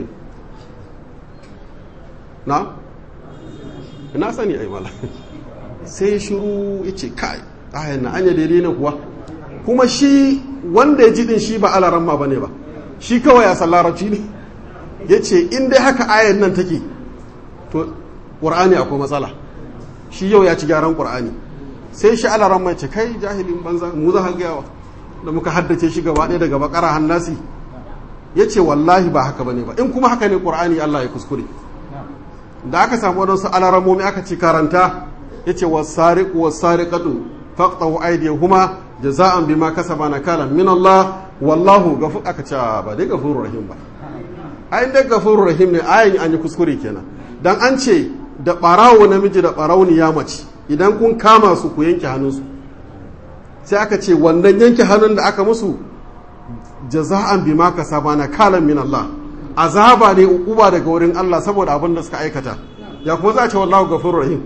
Speaker 1: na ina sani ai mala sai shiru yace kai ayan na anya daidai ne kuwa kuma shi wanda ya ji din shi ba alaran ma bane ba shi kawai ya san larabci ne yace in dai haka ayan nan take to qur'ani akwai matsala shi yau ya ci gyaran qur'ani sai shi alaran mai ce kai jahilin banza mu za ka gayawa da muka haddace shi gaba ɗaya daga bakara hannasi ya ce wallahi ba haka bane ba in kuma haka ne qur'ani Allah ya kuskure da aka samu wadansu alaramomi aka ci karanta ya ce wasariqu wasariqatu faqtahu aydiyahuma jaza'an bima kasaba nakalan min Allah wallahu gafur aka ce ba dai gafurur rahim ba ayin dai gafurur rahim ne ayin an yi kuskure kenan dan an ce da barawo namiji da barawniya mace idan kun kama su ku yanke hannunsu sai aka ce wannan yanke hannun da aka musu jaza'an bima kasaba nakalan min Allah azaba ne ukuba daga wurin Allah saboda abin da suka aikata ya kuma za a ce wallahu gafurur rahim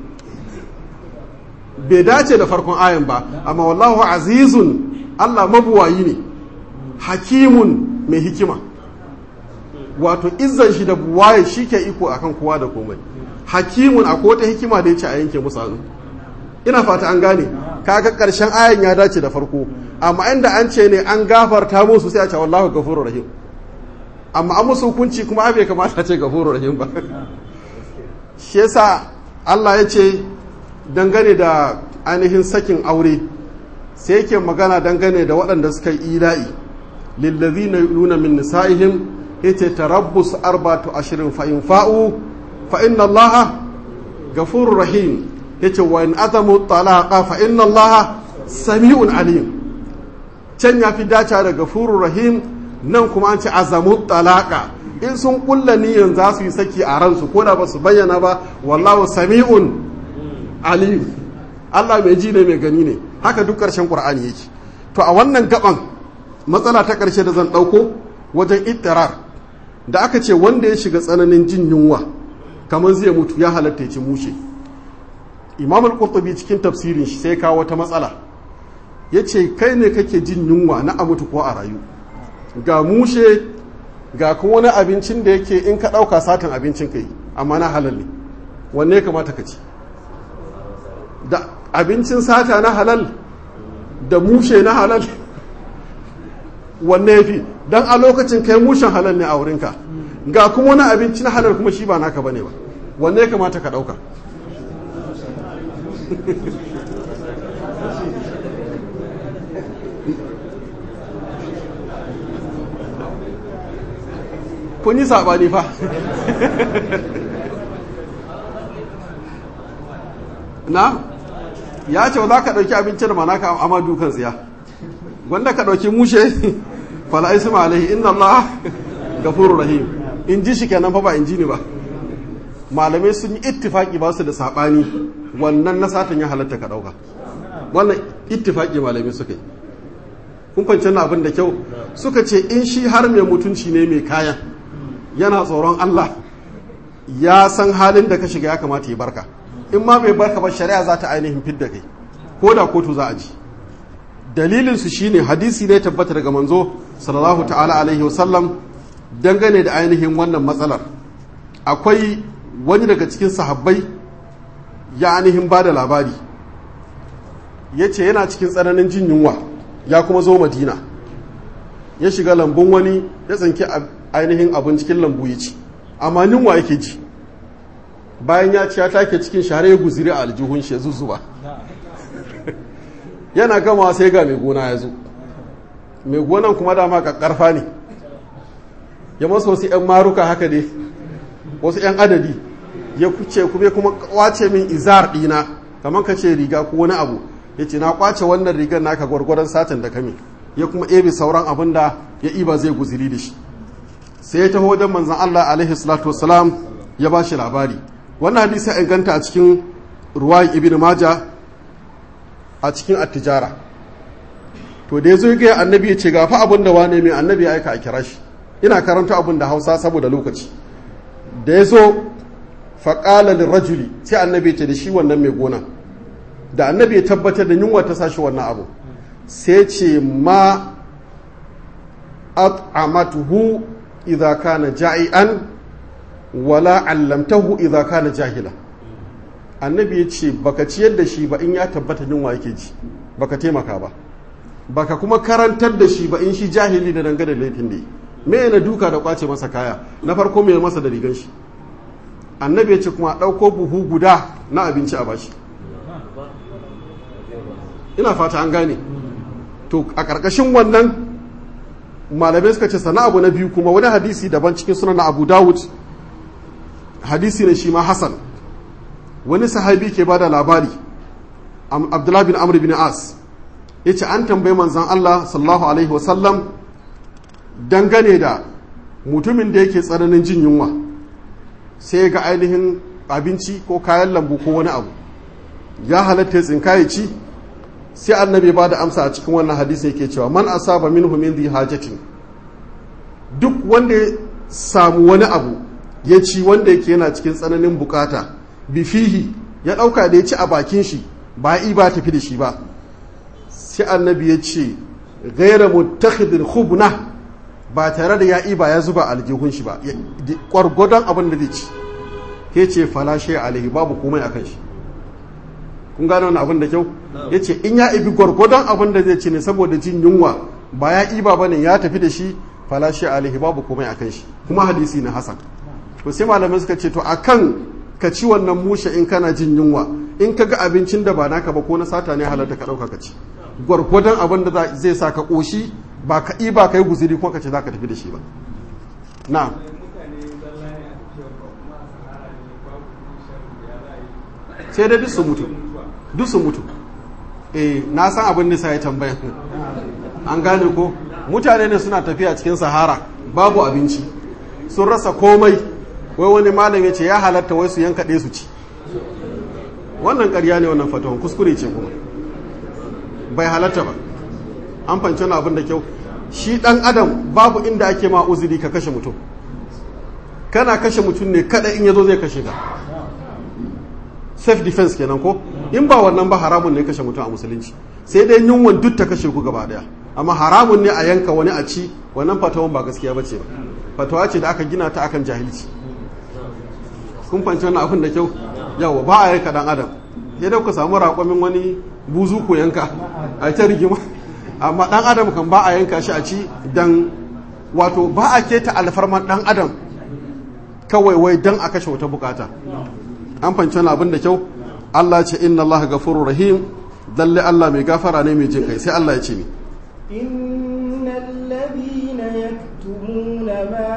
Speaker 1: bai dace da farkon ayan ba amma wallahu azizun Allah mabuwayi ne hakimun mai hikima wato izzan shi da buwaye shi ke iko akan kowa da komai hakimun a wata hikima da ya ce a yanke musu hannu ina fata an gane kaga karshen ayan ya dace da farko amma inda an ce ne an gafarta musu sai a ce wallahu gafurur rahim amma an musu hukunci kuma bai kamata a ce gafurur rahim ba shi yasa Allah ya ce dangane da ainihin sakin aure sai yake magana dangane da waɗanda suka yi ila'i lillazi na nuna min nisa'ihim yace tarabbus arbatu ashirin fa in fa'u fa inna allaha gafurur rahim yace wa in azamu talaqa fa inna allaha sami'un alim can ya fi dace da gafurur rahim nan kuma an ce azamu talaqa in sun kulla niyyar za su yi saki a ransu ko da ba su bayyana ba wallahu sami'un alim Allah mai ji ne mai gani ne haka duk ƙarshen ƙur'ani yake to a wannan gaban matsala ta ƙarshe da zan ɗauko wajen ittirar da aka ce wanda ya shiga tsananin jin yunwa kamar zai mutu ya halatta ya ci mushe imam al-qurtubi cikin tafsirin shi sai kawo wata matsala ya ce kai ne kake jin yunwa na a mutu ko a rayu ga mushe ga kuma wani abincin da yake in ka ɗauka satin abincin ka yi amma na halal ne wanne ya kamata ka ci da abincin sata na halal da mushe na halal wanne ya fi don a lokacin kai mushen halal ne a wurinka ga kuma wani abinci na halal kuma shi ba naka bane ba wanne ya kamata ka ɗauka kun yi saɓani fa na ya ce za ka ɗauki abincin da mana ka amma dukan tsiya wanda ka ɗauki mushe fala isma alaihi inna Allah gafurur rahim in ji shi kenan fa ba in ji ni ba malamai sun yi ittifaki ba su da saɓani wannan na satan ya halatta ka ɗauka wannan ittifaki malamai suka yi kun kwanci na abin da kyau suka ce in shi har mai mutunci ne mai kayan yana tsoron Allah ya san halin da ka shiga ya kamata ya barka in ma bai barka ba shari'a za ta ainihin fidda kai ko da kotu za a ji dalilin su shine hadisi ne tabbata daga manzo sallallahu ta'ala alaihi wasallam dangane da ainihin wannan matsalar akwai wani daga cikin sahabbai ya ainihin ba da labari ya ce yana cikin tsananin jin yunwa ya kuma zo madina ya shiga lambun wani ya tsanki ainihin abin cikin lambu ya ci amma yunwa yake ji bayan ya ci ya take cikin share ya guziri a aljihun shi ya zuzuba yana gama sai ga mai gona ya zo mai gonan kuma dama karfa ne ya masa wasu 'yan maruka haka ne wasu 'yan adadi ya kuce kuma kuma kwace min izar dina kamar ka ce riga ko wani abu ya ce na kwace wannan rigar naka gwargwaron satin da kame ya kuma ebe sauran abin da ya iba zai guziri da shi sai ya taho wajen manzan Allah alaihi salatu wasalam ya ba shi labari wannan hadisi ya inganta a cikin ruwayi ibn maja a cikin attijara to da ya zo ga annabi ya ce ga fa abin da wane mai annabi ya aika a kira shi ina karanta abin da hausa saboda lokaci da ya zo faƙala rajuli sai annabi ya ce da shi wannan mai gona da annabi ya tabbatar da yunwa ta sashi wannan abu sai ce ma at'amatuhu idza kana ja'ian wala allamtahu idza kana jahila annabi ya ce baka ciyar da shi ba in ya tabbata yunwa yake ji baka taimaka ba baka kuma karantar da shi ba in shi jahili da dangane da laifin da yi me na duka da kwace masa kaya na farko mai masa da rigan shi annabi ya ce kuma ɗauko buhu guda na abinci a bashi ina fata an gane to a ƙarƙashin wannan malamai suka ce sana abu na biyu kuma wani hadisi daban cikin sunan na abu dawud hadisi ne shi ma hasan wani sahabi ke ba da labari abdullahi bin amr bin as ya ce an tambayi manzan allah sallallahu alaihi wasallam dangane da mutumin da yake tsananin jin yunwa sai ga ainihin abinci ko kayan lambu ko wani abu ya halatta ya tsinka ya ci sai annabi ba da amsa a cikin wannan hadisi yake cewa man asaba minhu min dhi hajatin duk wanda ya samu wani abu ya ci wanda yake yana cikin tsananin bukata bifihi ya dauka da ya ci a bakin shi ba i ba tafi da shi ba sai annabi ya ce gaira muttakhidin khubna ba tare da ya iba ya zuba aljihun shi ba gwargwadon abin da zai ci ke ce falashe alaihi babu komai akan shi kun gano wani abin da kyau ya ce in ya ibi gwargwadon abin da zai ci ne saboda jin yunwa ba ya iba ba ne ya tafi da shi falashe alaihi babu komai akan shi kuma hadisi na hasan to sai malamai suka ce to akan ka ci wannan mushe in kana jin yunwa in ka ga abincin da ba naka ba ko na sata ne halarta ka ɗauka ka ci gwargwadon abin da zai sa ka ƙoshi ba ka iba ka yi guziri ko ka ce za ka tafi da shi ba na sai dai duk su mutu duk su mutu eh na san abin nisa ya tambaya an gane ko mutane ne suna tafiya cikin sahara babu abinci sun rasa komai wai wani malam ya ce ya halatta wai su yanka ɗaya su ci wannan ƙarya ne wannan fatawan kuskure ce kuma bai halatta ba an fanci wani abin da kyau shi ɗan adam babu inda ake ma uzuri ka kashe mutum kana kashe mutum ne kada in yazo zai kashe ka self defense kenan ko in ba wannan ba haramun ne kashe mutum a musulunci sai dai yunwan duk ta kashe ku gaba daya amma haramun ne a yanka wani a ci wannan fatawan ba gaskiya bace ba fatawa ce da aka gina ta akan jahilci kun fanci wannan abin da kyau yawa ba a yanka dan adam sai dai ku samu raƙwamin wani buzu ku yanka a ta rigima amma dan adam kan ba a yanka shi a ci dan wato ba a keta alfarman dan adam kawai wai dan a kashe wata bukata an fanci wani abin da kyau Allah ce inna Allah gafurur rahim dalle Allah mai gafara ne mai jin kai sai Allah ya ce ni
Speaker 2: innal ladina yaktumuna ma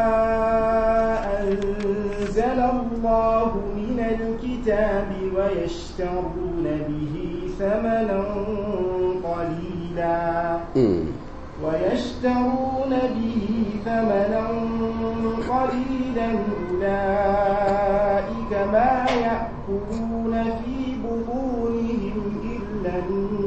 Speaker 2: anzala Allah min alkitabi wa yashtaruna bihi thamanan qalila ويشترون به ثمنا قليلا أولئك ما يأكلون في بطونهم إلا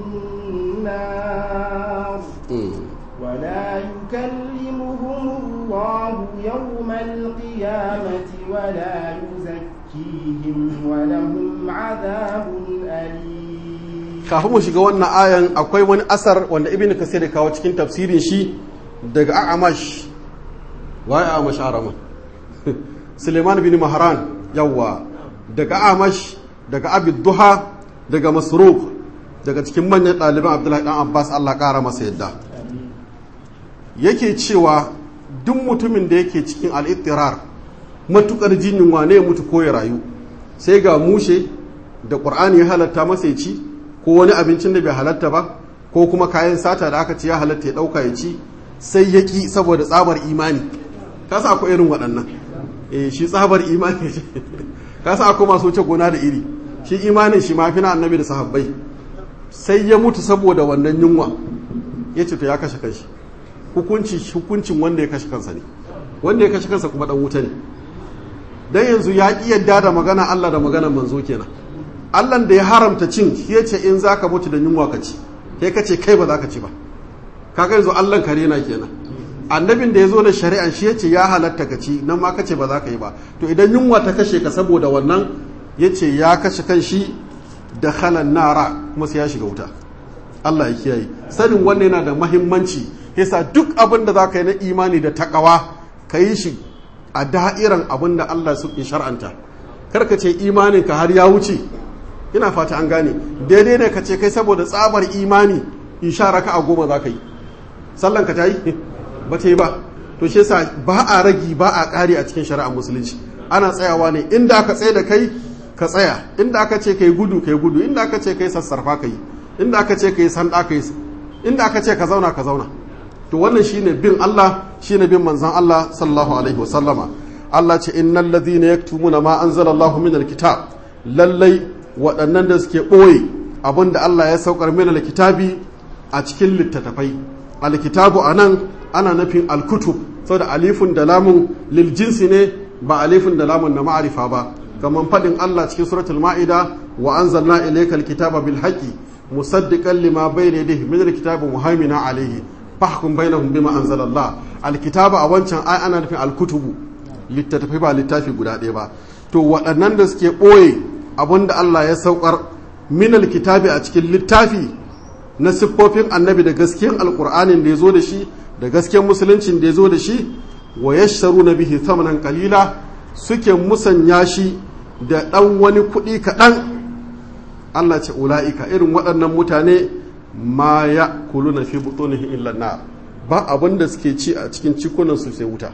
Speaker 2: النار ولا يكلمهم الله يوم القيامة ولا يزكيهم ولهم عذاب أليم
Speaker 1: kafin mu shiga wannan ayan akwai wani asar wanda ibn kasir ya kawo cikin tafsirin shi daga a'amash waye a'amash araman suleiman bin mahran yawa daga a'amash daga abid duha daga masruq daga cikin manyan ɗaliban abdullahi dan abbas allah ƙara masa yadda yake cewa duk mutumin da yake cikin al'ittirar matukar jinin wane ya mutu ko ya rayu sai ga mushe da ƙur'ani ya halatta masa ya ci ko wani abincin da bai halatta ba ko kuma kayan sata da aka ce ya halatta ya ɗauka ya ci sai ya ƙi saboda tsabar imani kasa akwai irin waɗannan eh shi tsabar imani ce kasa akwai masu wuce gona da iri shi imanin shi mafi na annabi da sahabbai sai ya mutu saboda wannan yunwa ya ce to ya kashe kanshi hukunci hukuncin wanda ya kashe kansa ne wanda ya kashe kansa kuma dan wuta ne dan yanzu ya ƙi yadda da magana Allah da maganar manzo kenan Allah da ya haramta cin shi ya ce in za ka mutu da yunwa ka ci kai ka ce kai ba za ka ci ba kaga yanzu Allah kare na kenan annabin da ya zo da shari'an shi ya ce ya halatta ka ci nan ma ka ce ba za ka yi ba to idan yunwa ta kashe ka saboda wannan ya ce ya kashe kan shi da halan nara kuma sai ya shiga wuta Allah ya kiyaye sanin wannan yana da mahimmanci yasa duk abin da za ka yi na imani da takawa ka yi shi a da'iran abin da Allah su shar'anta kar ka ce imanin ka har ya wuce ina fata an gane daidai ne ka ce kai saboda tsabar imani insha raka a goma za ka yi sallan ka ta yi ba ta yi ba to shi yasa ba a ragi ba a ƙari a cikin shari'ar musulunci ana tsayawa ne inda aka tsaye da kai ka tsaya inda aka ce kai gudu kai gudu inda aka ce kai sassarfa kai inda aka ce ka yi sanda ka yi inda aka ce ka zauna ka zauna to wannan shine bin Allah shine bin manzon Allah sallallahu alaihi wasallama Allah ce innal ladhina yaktumuna ma anzalallahu minal kitab lallai waɗannan da suke ɓoye abinda Allah ya saukar minal kitabi a cikin littattafai alkitabu anan ana nufin alkutub saboda alifun da lamun lil jinsi ne ba alifun da lamun na ma'arifa ba kamar faɗin Allah cikin suratul ma'ida wa anzalna ilayka alkitaba bil haqqi musaddiqan lima bayna yadayhi min alkitabi muhaimina alayhi fahkum bainahum bima anzalallah alkitaba a wancan ai ana nufin alkutubu littattafai ba littafi guda ɗaya ba to waɗannan da suke ɓoye abinda Allah ya saukar min alkitabi a cikin littafi na siffofin annabi da gaskiyan alkur'anin da ya zo da shi da gaskiyan musuluncin da ya zo da shi wa yashtaru na bihi thamanan kalila suke musanya shi da ɗan wani kuɗi kaɗan Allah ce ula'ika irin waɗannan mutane ma ya kulu na fi butunihi illa na ba abin da suke ci a cikin cikunansu sai wuta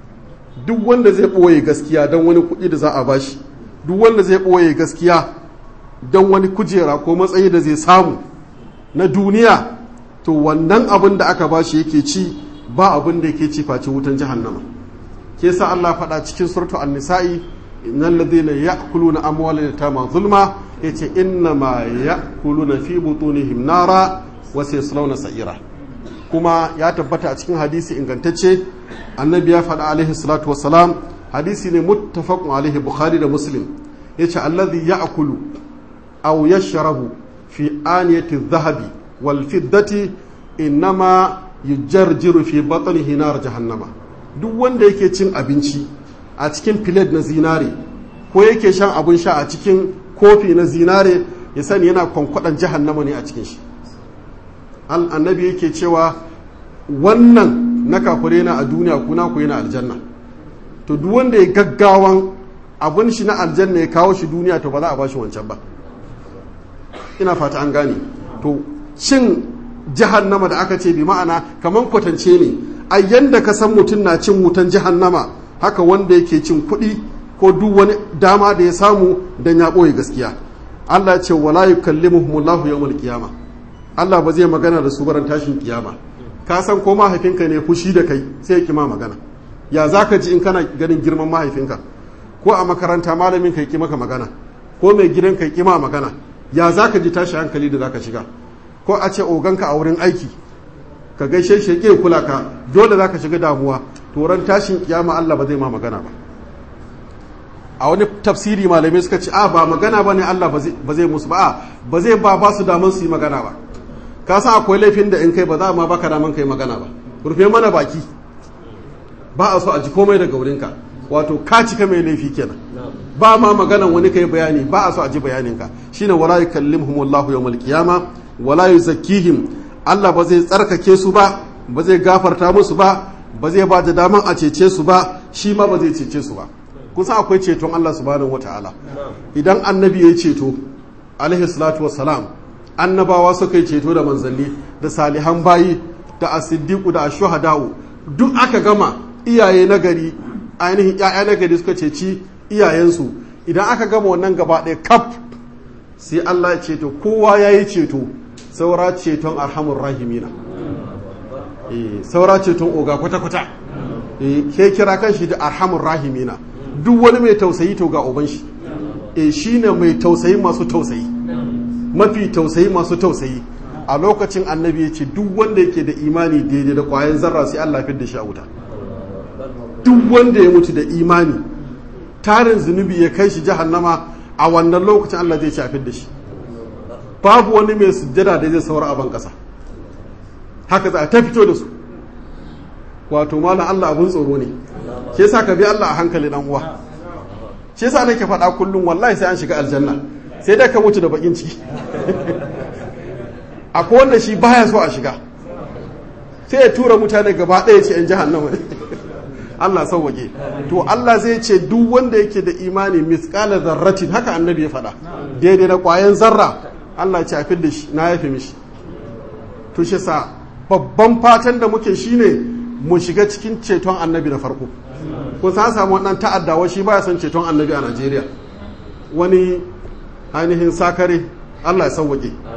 Speaker 1: duk wanda zai ɓoye gaskiya don wani kuɗi da za a bashi duk wanda zai ɓoye gaskiya don wani kujera ko matsayi da zai samu na duniya to wannan abin da aka bashi yake ci ba abin da yake ci face wutan jahannama ke sa Allah faɗa cikin suratu an-nisa'i innal ladhina ya'kuluna amwalal yatama zulma yace inna ma ya'kuluna fi butunihim nara wa sayaslawna sa'ira kuma ya tabbata a cikin hadisi ingantacce annabi ya faɗa alaihi salatu wassalam hadisi ne muttafaqun alaihi bukhari da muslim yace alladhi ya'kulu aw yashrabu fi aniyati dhahabi wal fiddati innama yujarjiru fi batnihi nar jahannama duk wanda yake cin abinci a cikin filet na zinare ko yake shan abin sha a cikin kofi na zinare ya sani yana kwankwadan jahannama ne a cikin shi annabi yake cewa wannan na kafure na a duniya kuna ku yana aljanna to duk wanda ya gaggawan abin shi na aljanna ya kawo shi duniya to ba za a ba shi wancan ba ina fata an gane to cin jahannama da aka ce bi ma'ana kamar kwatance ne a yanda ka san mutum na cin wutan jahannama haka wanda yake cin kuɗi ko duk wani dama da ya samu dan ya ɓoye gaskiya Allah ce wala yukallimuhumullahu yawmal qiyama Allah ba zai magana da su baran tashin kiyama ka san ko mahaifinka ne fushi da kai sai ya kima magana ya zaka ji in kana ganin girman mahaifinka ko a makaranta malamin ka ki maka magana ko mai gidan ka kima magana ya zaka ji tashi hankali da zaka shiga ko a ce oganka a wurin aiki ka gaishe shi ke kula ka dole zaka shiga damuwa toron tashin kiyama Allah ba zai ma magana ba a wani tafsiri malamai suka ce a ba magana ba ne Allah ba zai musu ba a ba zai ba ba su damar su yi magana ba ka san akwai laifin da in kai ba za ma baka daman kai magana ba rufe mana baki ba a so a ji komai daga wurinka wato ka cika mai laifi kenan ba ma maganan wani kai bayani ba a so a ji bayaninka shine wala yukallimuhumullahu yawmal qiyama wala yuzakkihim Allah ba zai tsarkake su ba ba zai gafarta musu ba ba zai ba da daman a cece su ba shi ma ba zai cece su ba kun san akwai ceton Allah subhanahu wataala idan annabi ya ceto alaihi salatu wassalam annabawa suka yi ceto da manzanni da salihan bayi da asiddiqu da ashuhada'u duk aka gama iyaye nagari ainihin ƴaƴa nagari suka ceci iyayensu idan aka gama wannan gaba ɗaya kaf sai Allah ya ceto kowa ya yi ceto saura ceton arhamur rahimina saura ceton oga kwata-kwata ke kira kan shi da arhamur rahimina duk wani mai tausayi to ga uban shi e shi ne mai tausayi masu tausayi mafi tausayi masu tausayi a lokacin annabi ya ce duk wanda yake da imani daidai da kwayan zarra sai Allah fi da shi a wuta duk wanda ya mutu da imani tarin zunubi ya kai shi jahannama a wannan lokacin Allah zai shafi da shi babu wani mai sujjada da zai saura a ban kasa haka za a ta fito da su wato malam Allah abun tsoro ne shi yasa ka bi Allah a hankali dan uwa shi yasa nake faɗa kullum wallahi sai an shiga aljanna sai dai ka mutu da bakin ciki akwai wanda shi baya so a shiga sai ya tura mutane gaba ɗaya ce yan jahannama Allah sauwage to Allah zai ce duk wanda yake da imani misqala zarratin haka annabi ya faɗa daidai da ƙwayan zarra Allah ya ce a da shi na yafe mishi to shi sa babban fatan da muke shine mu shiga cikin ceton annabi da farko ko sa samu wannan ta'addawa shi baya son ceton annabi a Najeriya wani ainihin sakare Allah ya sauwake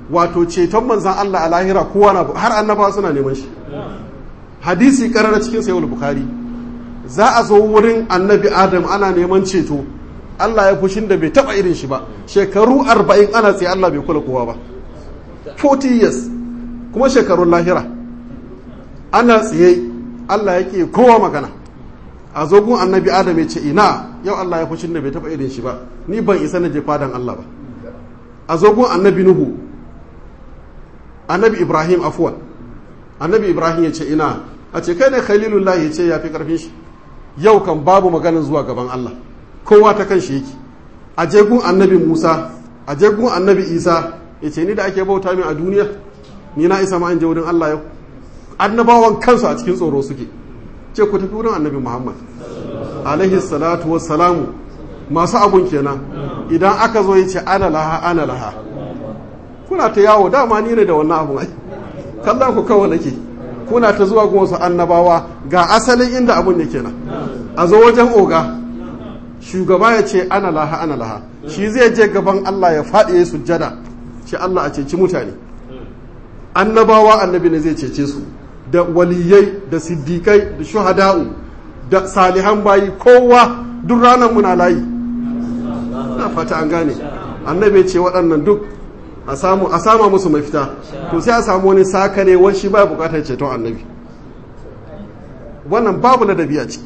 Speaker 1: wato ceton manzan Allah a lahira kowa na har annaba suna neman shi hadisi karara cikin sayyid bukhari za a zo wurin annabi adam ana neman ceto Allah ya fushin da bai taba irin shi ba shekaru arba'in ana tsaye Allah bai kula kowa ba 40 years kuma shekarun lahira ana tsaye Allah ya ke kowa magana a zogun annabi adam ya ce ina yau Allah ya fushin da bai taba irin shi ba ni ban isa na je fadan Allah ba a zogun annabi nuhu annabi ibrahim afuwan annabi ibrahim ya ce ina a ce kai ne khalilullahi ya ce ya fi karfin shi yau kan babu maganin zuwa gaban Allah kowa ta kan shi yake a jegun annabi musa a jegun annabi isa ya ce ni da ake bauta min a duniya ni na isa ma in je wurin Allah yau annabawan kansu a cikin tsoro suke ce ku tafi wurin annabi muhammad alaihi salatu wassalamu masu abun kenan idan aka zo ya ce ana laha ana laha kuna ta yawo dama ni ne da wannan abun ai kallon ku kawai nake kuna ta zuwa gun wasu annabawa ga asalin inda abun yake nan a zo wajen oga shugaba ya ce ana laha ana laha shi zai je gaban Allah ya faɗi ya sujjada ce Allah a ceci mutane annabawa annabi ne zai cece su da waliyai da siddiƙai da shuhada'u da salihan bayi kowa duk ranar muna layi na fata an gane annabi ce waɗannan duk a sama musu mafita to sai a samu wani sakare wani shi ba bukatar ceton annabi wannan babu na dabi'a ciki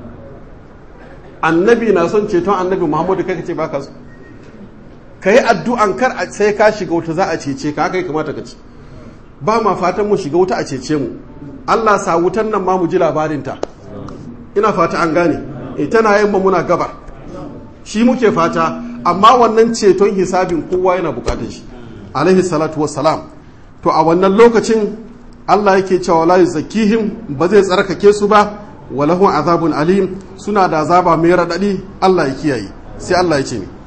Speaker 1: annabi na son ceton annabi muhammadu kai ka ce baka so ka yi addu'an kar sai ka shiga wuta za a cece ka haka yi kamata ka ci ba ma fatan mu shiga wuta a cece mu allah sa wutan nan ma mu ji labarinta ina fata an gane e tana yin muna gabar shi muke fata amma wannan ceton hisabin kowa yana bukatar shi alaihi salatu wassalam to a wannan lokacin Allah yake cewa la yuzakkihim ba zai tsarkake su ba walahum azabun alim suna da azaba mai radadi Allah ya kiyaye sai Allah ya ce ni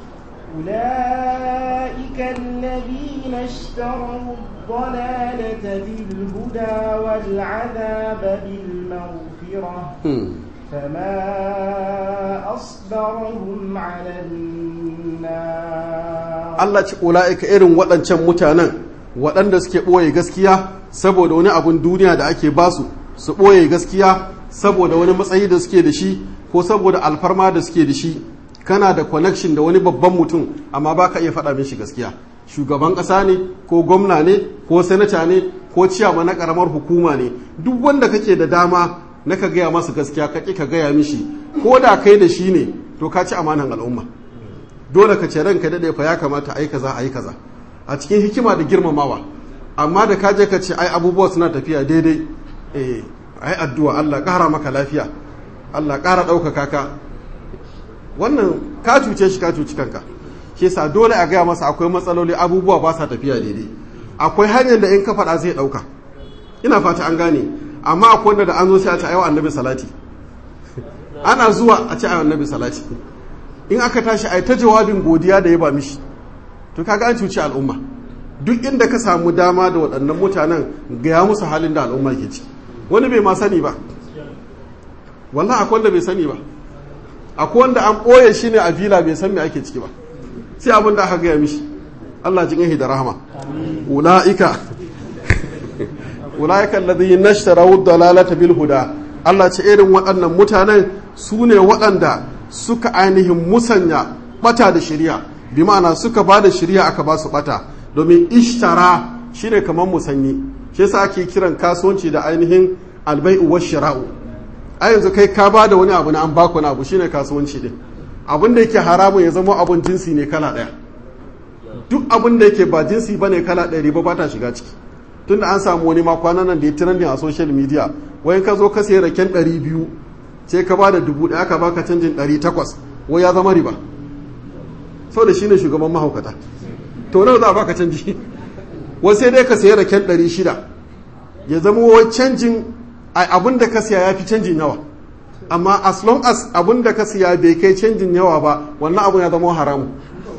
Speaker 2: أولئك الذين اشتروا الضلالة بالهدى والعذاب بالمغفرة فما أصبرهم على النار
Speaker 1: Allah ce ula'ika irin waɗancan mutanen waɗanda suke ɓoye gaskiya saboda wani abun duniya da ake basu su ɓoye gaskiya saboda wani matsayi da suke da shi ko saboda alfarma da suke da shi kana da connection da wani babban mutum amma ba ka iya faɗa mishi gaskiya shugaban ƙasa ne ko gwamna ne ko sanata ne ko ciyama na ƙaramar hukuma ne duk wanda kake da dama na ka gaya masa gaskiya ka ƙi ka gaya mishi ko da kai da shi ne to ka ci amanan al'umma dole ka ce ranka daɗe fa ya kamata a yi kaza a yi kaza a cikin hikima da girmamawa amma da ka je ka ce ai abubuwa suna tafiya daidai eh ai addu'a Allah ƙara maka lafiya Allah ƙara ɗaukaka ka wannan ka cuce shi ka cuci kanka shi yasa dole a gaya masa akwai matsaloli abubuwa ba sa tafiya daidai akwai hanyar da in ka faɗa zai ɗauka ina fata an gane amma akwai wanda da an zo sai a ce ayi annabi salati ana zuwa a ce ayi annabi salati in aka tashi ai ta jawabin godiya da ya ba mishi to kaga an cuci al'umma duk inda ka samu dama da waɗannan mutanen gaya musu halin da al'umma ke ci wani bai ma sani ba wallahi akwai wanda bai sani ba akwai wanda an ɓoye shi ne a vila bai san me ake ciki ba sai abin da aka gaya mishi Allah jin yahi da rahama ula'ika ula'ika alladhi nashtaraw dalalata bil huda Allah ce irin waɗannan mutanen su ne waɗanda suka ainihin musanya bata da shari'a bi ma'ana suka ba da shari'a aka ba su bata domin ishtara shine kamar musanyi shi yasa ake kiran kasuwanci da ainihin albai'u wa shira'u a yanzu kai ka ba da wani abu na an baku wani abu shine kasuwanci din abin da yake haramun ya zama abun jinsi ne kala ɗaya duk abin da yake ba jinsi ba ne kala ɗaya riba ba ta shiga ciki tunda an samu wani ma kwanan nan da ya trending a social media wai ka zo ka sayi raken ɗari biyu sai ka ba da dubu ɗaya ka baka canjin ɗari takwas wai ya zama riba sau da shine shugaban mahaukata to nawa za a baka canji wai sai dai ka sayi raken ɗari shida ya zama wai canjin abin da ka siya ya fi canjin yawa amma as long as abin da ka siya bai kai canjin yawa ba wannan abin ya zama haramu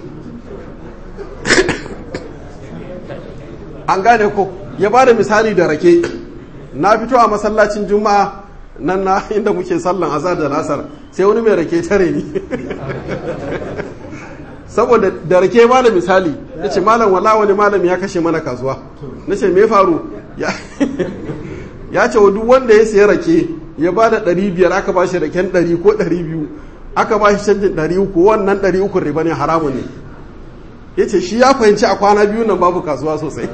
Speaker 1: an gane ko ya ba da misali da rake na fito a masallacin juma'a nan na inda muke sallan azar da lasar sai wani mai rake tare ni saboda da rake ba da misali ya ce malam wala wani malam ya kashe mana kasuwa na ce me faru ya ce duk wanda ya siya rake ya ba da ɗari biyar aka ba shi raken ɗari ko ɗari biyu aka ba shi canjin ɗari uku wannan ɗari uku riba ne haramu ne ya ce shi ya fahimci a kwana biyu nan babu kasuwa sosai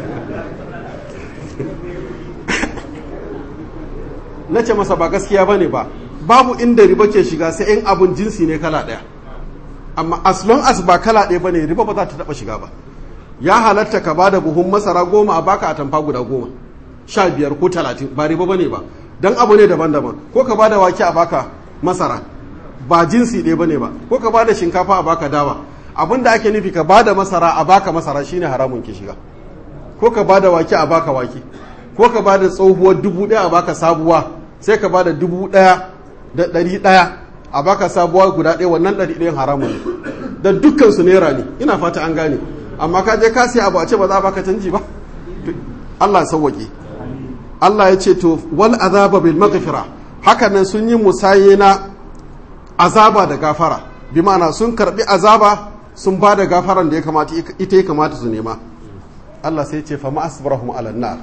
Speaker 1: na ce masa ba gaskiya ba ne ba babu inda riba ke shiga sai in abun jinsi ne kala ɗaya amma as long as ba kala ɗaya ba ne riba ba za ta taɓa shiga ba ya halatta ka bada buhun masara goma a baka a tamfa guda goma sha biyar ko talatin ba riba ba ne ba don abu ne daban-daban ko ka bada wake a baka masara ba jinsi ɗaya ba ne ba ko ka bada shinkafa a baka dawa abin da ake nufi ka bada masara a baka masara shine haramun ke shiga ko ka bada wake a baka wake ko ka bada tsohuwar dubu ɗaya a baka sabuwa sai ka bada dubu ɗaya da ɗari ɗaya a baka sabuwa guda ɗaya wannan ɗari ɗayan haramun ne da dukkan su naira ne ina fata an gane amma ka je ka siya abu a ce ba za a baka canji ba Allah ya sauwaƙe Allah ya ce to wal azaba bil maghfira haka nan sun yi musaye na azaba da gafara bi ma'ana sun karbi azaba sun ba da gafaran da ya kamata ita ya kamata su nema Allah sai ce fa ma asbarahum ala nar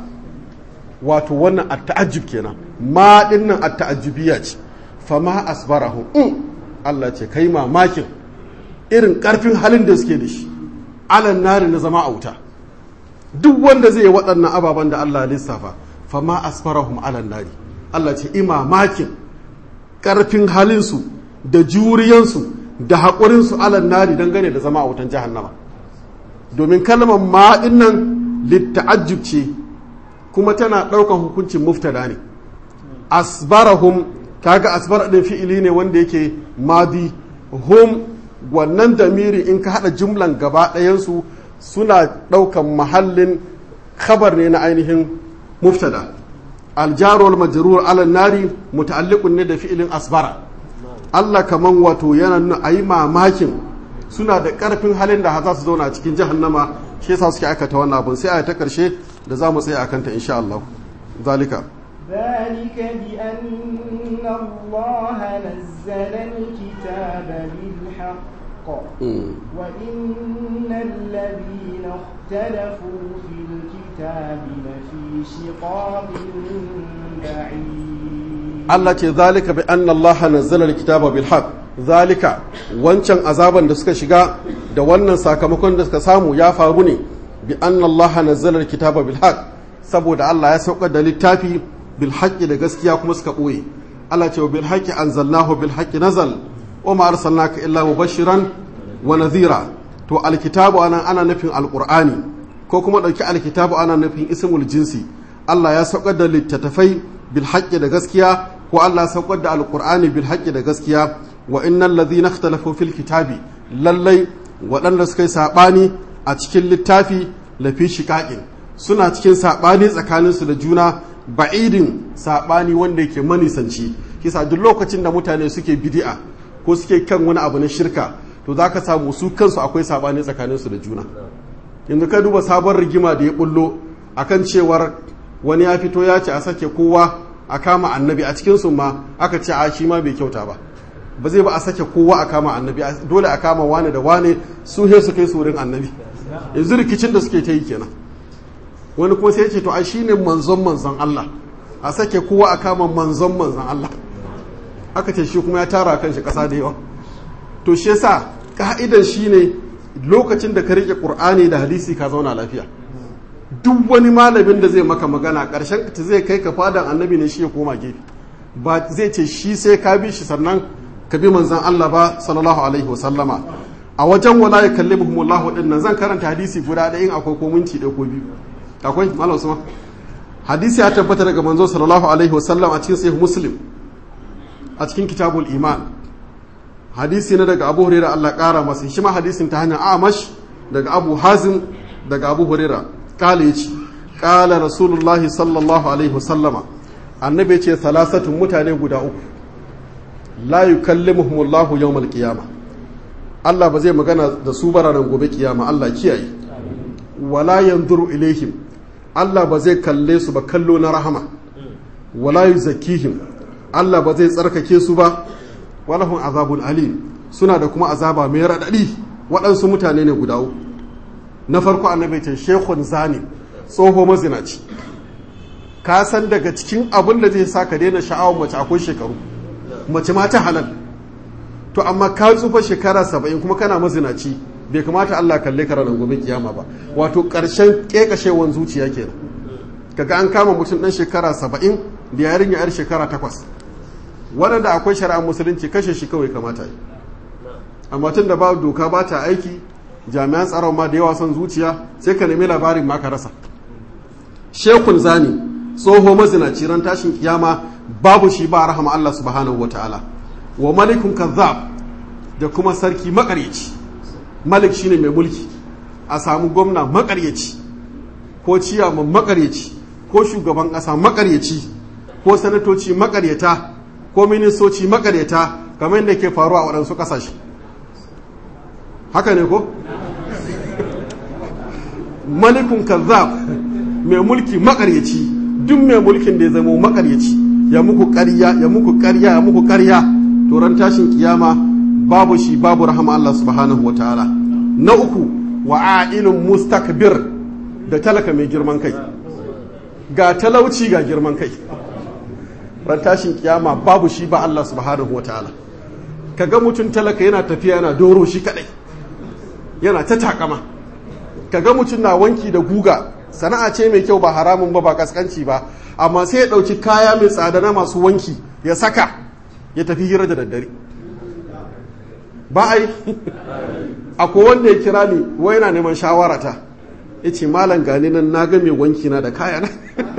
Speaker 1: wato wannan at-ta'ajjub kenan ma dinnan at-ta'ajjubiyya ce fa ma asbarahum in Allah ce kai mamakin irin karfin halin da suke da shi ala nari na zama auta duk wanda zai yi waɗannan ababen da Allah lissafa fa ma asbarahum ala nari Allah ce imamakin karfin halinsu da juriyansu da haƙurinsu alan nari dangane da zama a wutan jahannama domin kalmar maɗin nan litta'ajjub ce kuma tana ɗaukan hukuncin muftada ne asbarahum kaga asbar ɗin fi'ili ne wanda yake madi hum wannan damiri in ka haɗa jumlan gaba ɗayansu suna ɗaukan mahallin khabar ne na ainihin muftada aljarul majrur ala nari muta'alliqun ne da fi'ilin asbara Allah kaman wato yana nuna ayi mamakin suna da karfin halin da za su zauna a cikin jahannama shi yasa suke aikata wannan abun sai a ta karshe da za mu tsaya akan ta insha Allah zalika
Speaker 2: ذلك بأن الله نزل الكتاب بالحق وإن الذين اختلفوا في الكتاب لفي شقاق بعيد
Speaker 1: Allah ce zalika bi anna Allah nazzala alkitaba bil haqq zalika wancan azaban da suka shiga da wannan sakamakon da suka samu ya faru ne bi anna Allah nazzala alkitaba bil haqq saboda Allah ya saukar da littafi bil haqqi da gaskiya kuma suka boye Allah ce bil haqqi anzalnahu bil haqqi nazal wa ma arsalnaka illa mubashiran wa nadhira to alkitabu ana ana nufin alqur'ani ko kuma dauki alkitabu ana nufin ismul jinsi Allah ya saukar da littattafai bil haqqi da gaskiya ko Allah saukar da alkur'ani bil haqqi da gaskiya wa innal ladhina ikhtalafu fil kitabi lallai waɗanda suka yi saɓani a cikin littafi lafi shiƙaƙin suna cikin saɓani tsakaninsu da juna ba'idin saɓani wanda yake manisanci kisa duk lokacin da mutane suke bidi'a ko suke kan wani abu na shirka to za ka samu su kansu akwai saɓani tsakaninsu da juna yanzu ka duba sabon rigima da ya bullo akan cewar wani ya fito ya ce a sake kowa a kama annabi a cikinsu ma aka ce a shi ma bai kyauta ba ba zai ba a sake kowa a kama annabi dole a kama wane da wane su he su kai surin annabi yanzu rikicin da suke ta yi kenan wani kuma sai ce to a shi ne manzon manzon Allah a sake kowa a kama manzon manzon Allah aka ce shi kuma ya tara kan shi kasa da yawa to shi yasa ka'idan shi ne lokacin da ka rike qur'ani da hadisi ka zauna lafiya duk wani malamin da zai maka magana ƙarshen ta zai kai ka fadan annabi ne shi ya koma gefe ba zai ce shi sai ka bi shi sannan ka bi manzan Allah ba sallallahu alaihi wa sallama a wajen wala ya kalli muhimmullahu din nan zan karanta hadisi guda ɗaya in akwai ko minti ɗaya ko biyu akwai malam usman hadisi ya tabbata daga manzo sallallahu alaihi wa sallam a cikin sahih muslim a cikin kitabul iman hadisi na daga abu hurairah Allah ƙara masa shi ma hadisin ta hanyar amash daga abu hazim daga abu hurairah kala yace kala rasulullahi sallallahu alaihi wasallama annabi ce salasatun mutane guda uku la yukallimuhumullahu yawmal qiyama Allah ba zai magana da su ba ranar gobe kiyama Allah kiyaye wala yanzuru ilaihim Allah ba zai kalle su ba kallo na rahama wala yuzakkihim Allah ba zai tsarkake su ba walahum azabun alim suna da kuma azaba mai radadi waɗansu mutane ne guda uku na farko annabi ce shekun zani tsoho mazinaci ka san daga cikin abin da zai sa ka daina sha'awar mace akwai shekaru mace ma ta halal to amma ka tsufa shekara saba'in kuma kana mazinaci bai kamata Allah kalle ka ranar gobe kiyama ba wato ƙarshen ƙeƙashewan zuciya kenan kaga an kama mutum ɗan shekara saba'in da yarinya yar shekara takwas waɗanda akwai shari'ar musulunci kashe shi kawai kamata yi amma tun da ba doka ba ta aiki jami'an tsaron ma da yawa son zuciya sai ka nemi labarin ma ka rasa shekun zani tsoho mazinaci ran tashin kiyama babu shi ba rahama Allah subhanahu wa ta'ala wa malikun kazzab da kuma sarki makaryaci malik shine mai mulki a samu gwamna makaryaci ko ciyaman makaryaci ko shugaban ƙasa makaryaci ko sanatoci makaryata ko ministoci makaryata kamar yadda ke faruwa a waɗansu ƙasashe haka ne ko? malikun kazzab mai mulki makaryaci duk mai mulkin da ya zama makaryaci ya muku ƙarya ya muku ƙarya ya muku ƙarya turan tashin kiyama babu shi babu rahama Allah subhanahu wa ta'ala na uku wa a'ilun mustakbir da talaka mai girman kai ga talauci ga girman kai ran tashin kiyama babu shi ba Allah subhanahu wa ta'ala kaga mutum talaka yana tafiya yana doro shi kadai yana ta takama kaga mutum na wanki da guga sana'a ce mai kyau ba haramun ba ba kaskanci ba amma sai ya dauki kaya mai tsada na masu wanki ya saka ya tafi hira da daddare ba ai akwai wanda ya kira ni wai yana neman shawarata ya ce malam gani nan na ga mai wanki na da kaya na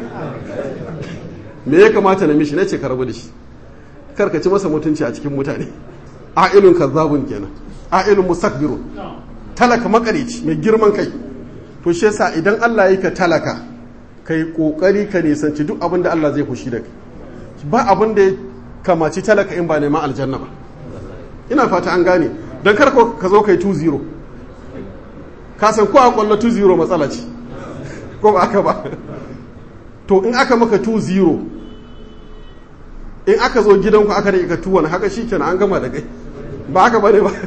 Speaker 1: me ya kamata na mishi na ce ka rabu da shi karka ci masa mutunci a cikin mutane a'ilun kazzabun kenan a'ilun musakbirun talaka makarici mai girman kai to shi yasa idan Allah yi ka talaka kai kokari ka nisanci duk abin da Allah zai fushi da kai ba abin da ya kamaci talaka in ba neman aljanna ba ina fata an gane don kar ka zo kai 2-0 ka san ko a kwallo 2-0 matsala ce ko ba aka ba to in aka maka 2-0 in aka zo gidanku aka da ka tuwon haka shi kenan an gama da kai ba aka bane ba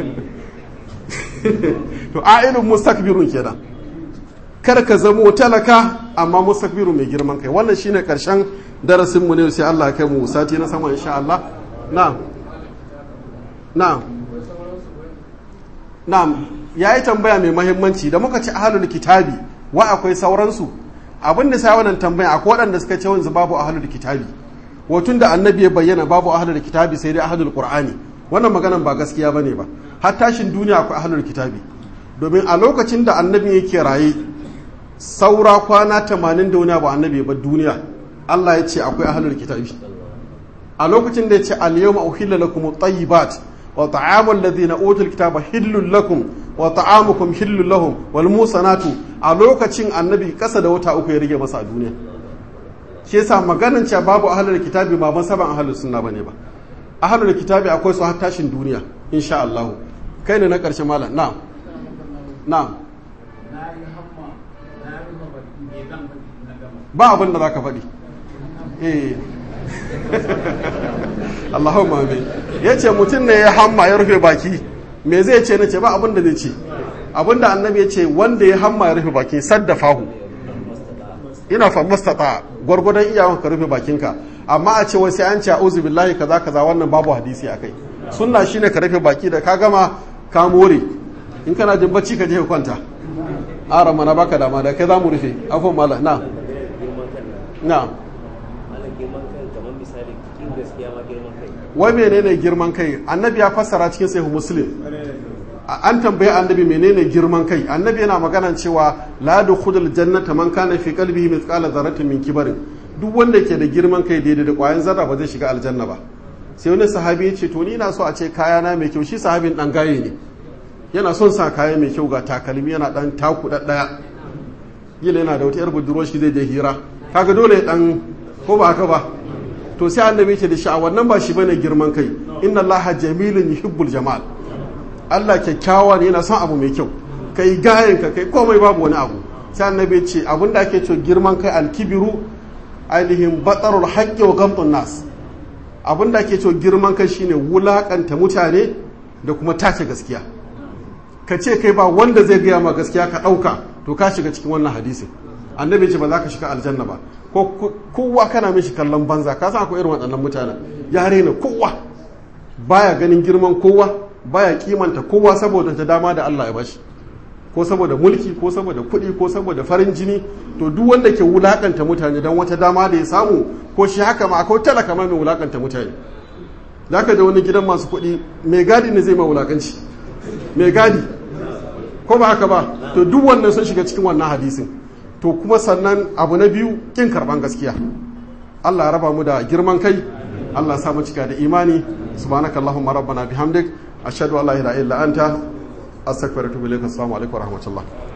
Speaker 1: to a'ilun mustakbirun kenan kar ka zamo talaka amma mustakbirun mai girman kai wannan shine karshen darasin mu ne sai Allah ya kai mu sati na sama insha Allah na'am na'am na'am yayi tambaya mai muhimmanci da muka ci ahlul kitabi wa akwai sauransu abin da sai wannan tambaya akwai waɗanda suka ce wanzu babu ahlul kitabi wotun da annabi ya bayyana babu ahlul kitabi sai dai ahlul qur'ani wannan maganan ba gaskiya bane ba har tashin duniya akwai ahlul kitabi domin a lokacin da annabi yake raye saura kwana 80 da wani abu annabi ba duniya Allah ya ce akwai ahlul kitabi a lokacin da ya ce al-yawma uhilla lakum at-tayyibat wa ta'amul ladina utul kitaba hillul lakum wa ta'amukum hillul lahum wal musanatu a lokacin annabi kasa da wata uku ya rige masa a duniya shi yasa maganin cewa babu ahlul kitabi ba masaban ahlus sunna bane ba ahlul kitabi akwai su har tashin duniya insha Allah kai ne na karshe malam na'am na'am ba abin da zaka faɗi eh Allahumma amin yace mutum ne ya hamma ya rufe baki me zai ce nace ba abin da zai ce abin da annabi ya ce wanda ya hamma ya rufe baki saddafahu ina fa mustata gwargwadon iyawan ka rufe bakinka amma a ce wai sai an ce a'udhu billahi kaza kaza wannan babu hadisi akai sunna shine ka rufe baki da ka gama ka more in kana jin bacci ka je ka kwanta ara mana baka dama da kai zamu rufe afwan mala na na wai menene girman kai annabi ya fassara cikin sahih muslim an tambaye annabi menene girman kai annabi yana magana cewa la dukhulul jannata man kana fi qalbihi mithqala dharratin min kibarin duk wanda ke da girman kai daidai da kwayan zarra ba zai shiga aljanna ba sai wani sahabi ya ce to ni na so a ce kayana mai kyau shi sahabin dan gaye ne yana son sa kaya mai kyau ga takalmi yana dan taku daddaya yila yana da wata yar budurwar shi zai je hira kaga dole ya dan ko ba haka ba to sai annabi ce da shi a wannan ba shi bane girman kai inna allaha jamilun yuhibbul jamal Allah kyakkyawa ne yana son abu mai kyau kai gayen ka kai komai babu wani abu sai annabi ce abin da ake cewa girman kai alkibiru ainihin batsarul haqqi wa gamtun nas abin da ake cewa girman kai shine wulakanta mutane da kuma tace gaskiya ka ce kai ba wanda zai gaya ma gaskiya ka ɗauka to ka shiga cikin wannan hadisin annabi ce ba za ka shiga aljanna ba ko kowa kana mishi kallon banza ka san akwai irin waɗannan mutanen ya rena kowa baya ganin girman kowa baya kimanta kowa saboda ta dama da Allah ya bashi ko saboda mulki ko saboda kuɗi ko saboda farin jini to duk wanda ke wulakanta mutane don wata dama da ya samu ko shi haka ma akwai talaka ma mai wulakanta mutane za ka da wani gidan masu kuɗi mai gadi ne zai ma wulakanci mai gadi ko ba haka ba to duk wannan sun shiga cikin wannan hadisin to kuma sannan abu na biyu kin karban gaskiya Allah ya raba mu da girman kai Allah ya sa mu cika da imani subhanakallahumma rabbana bihamdik ashhadu an la ilaha illa anta astaghfiruka wa atubu ilaik assalamu alaikum wa rahmatullah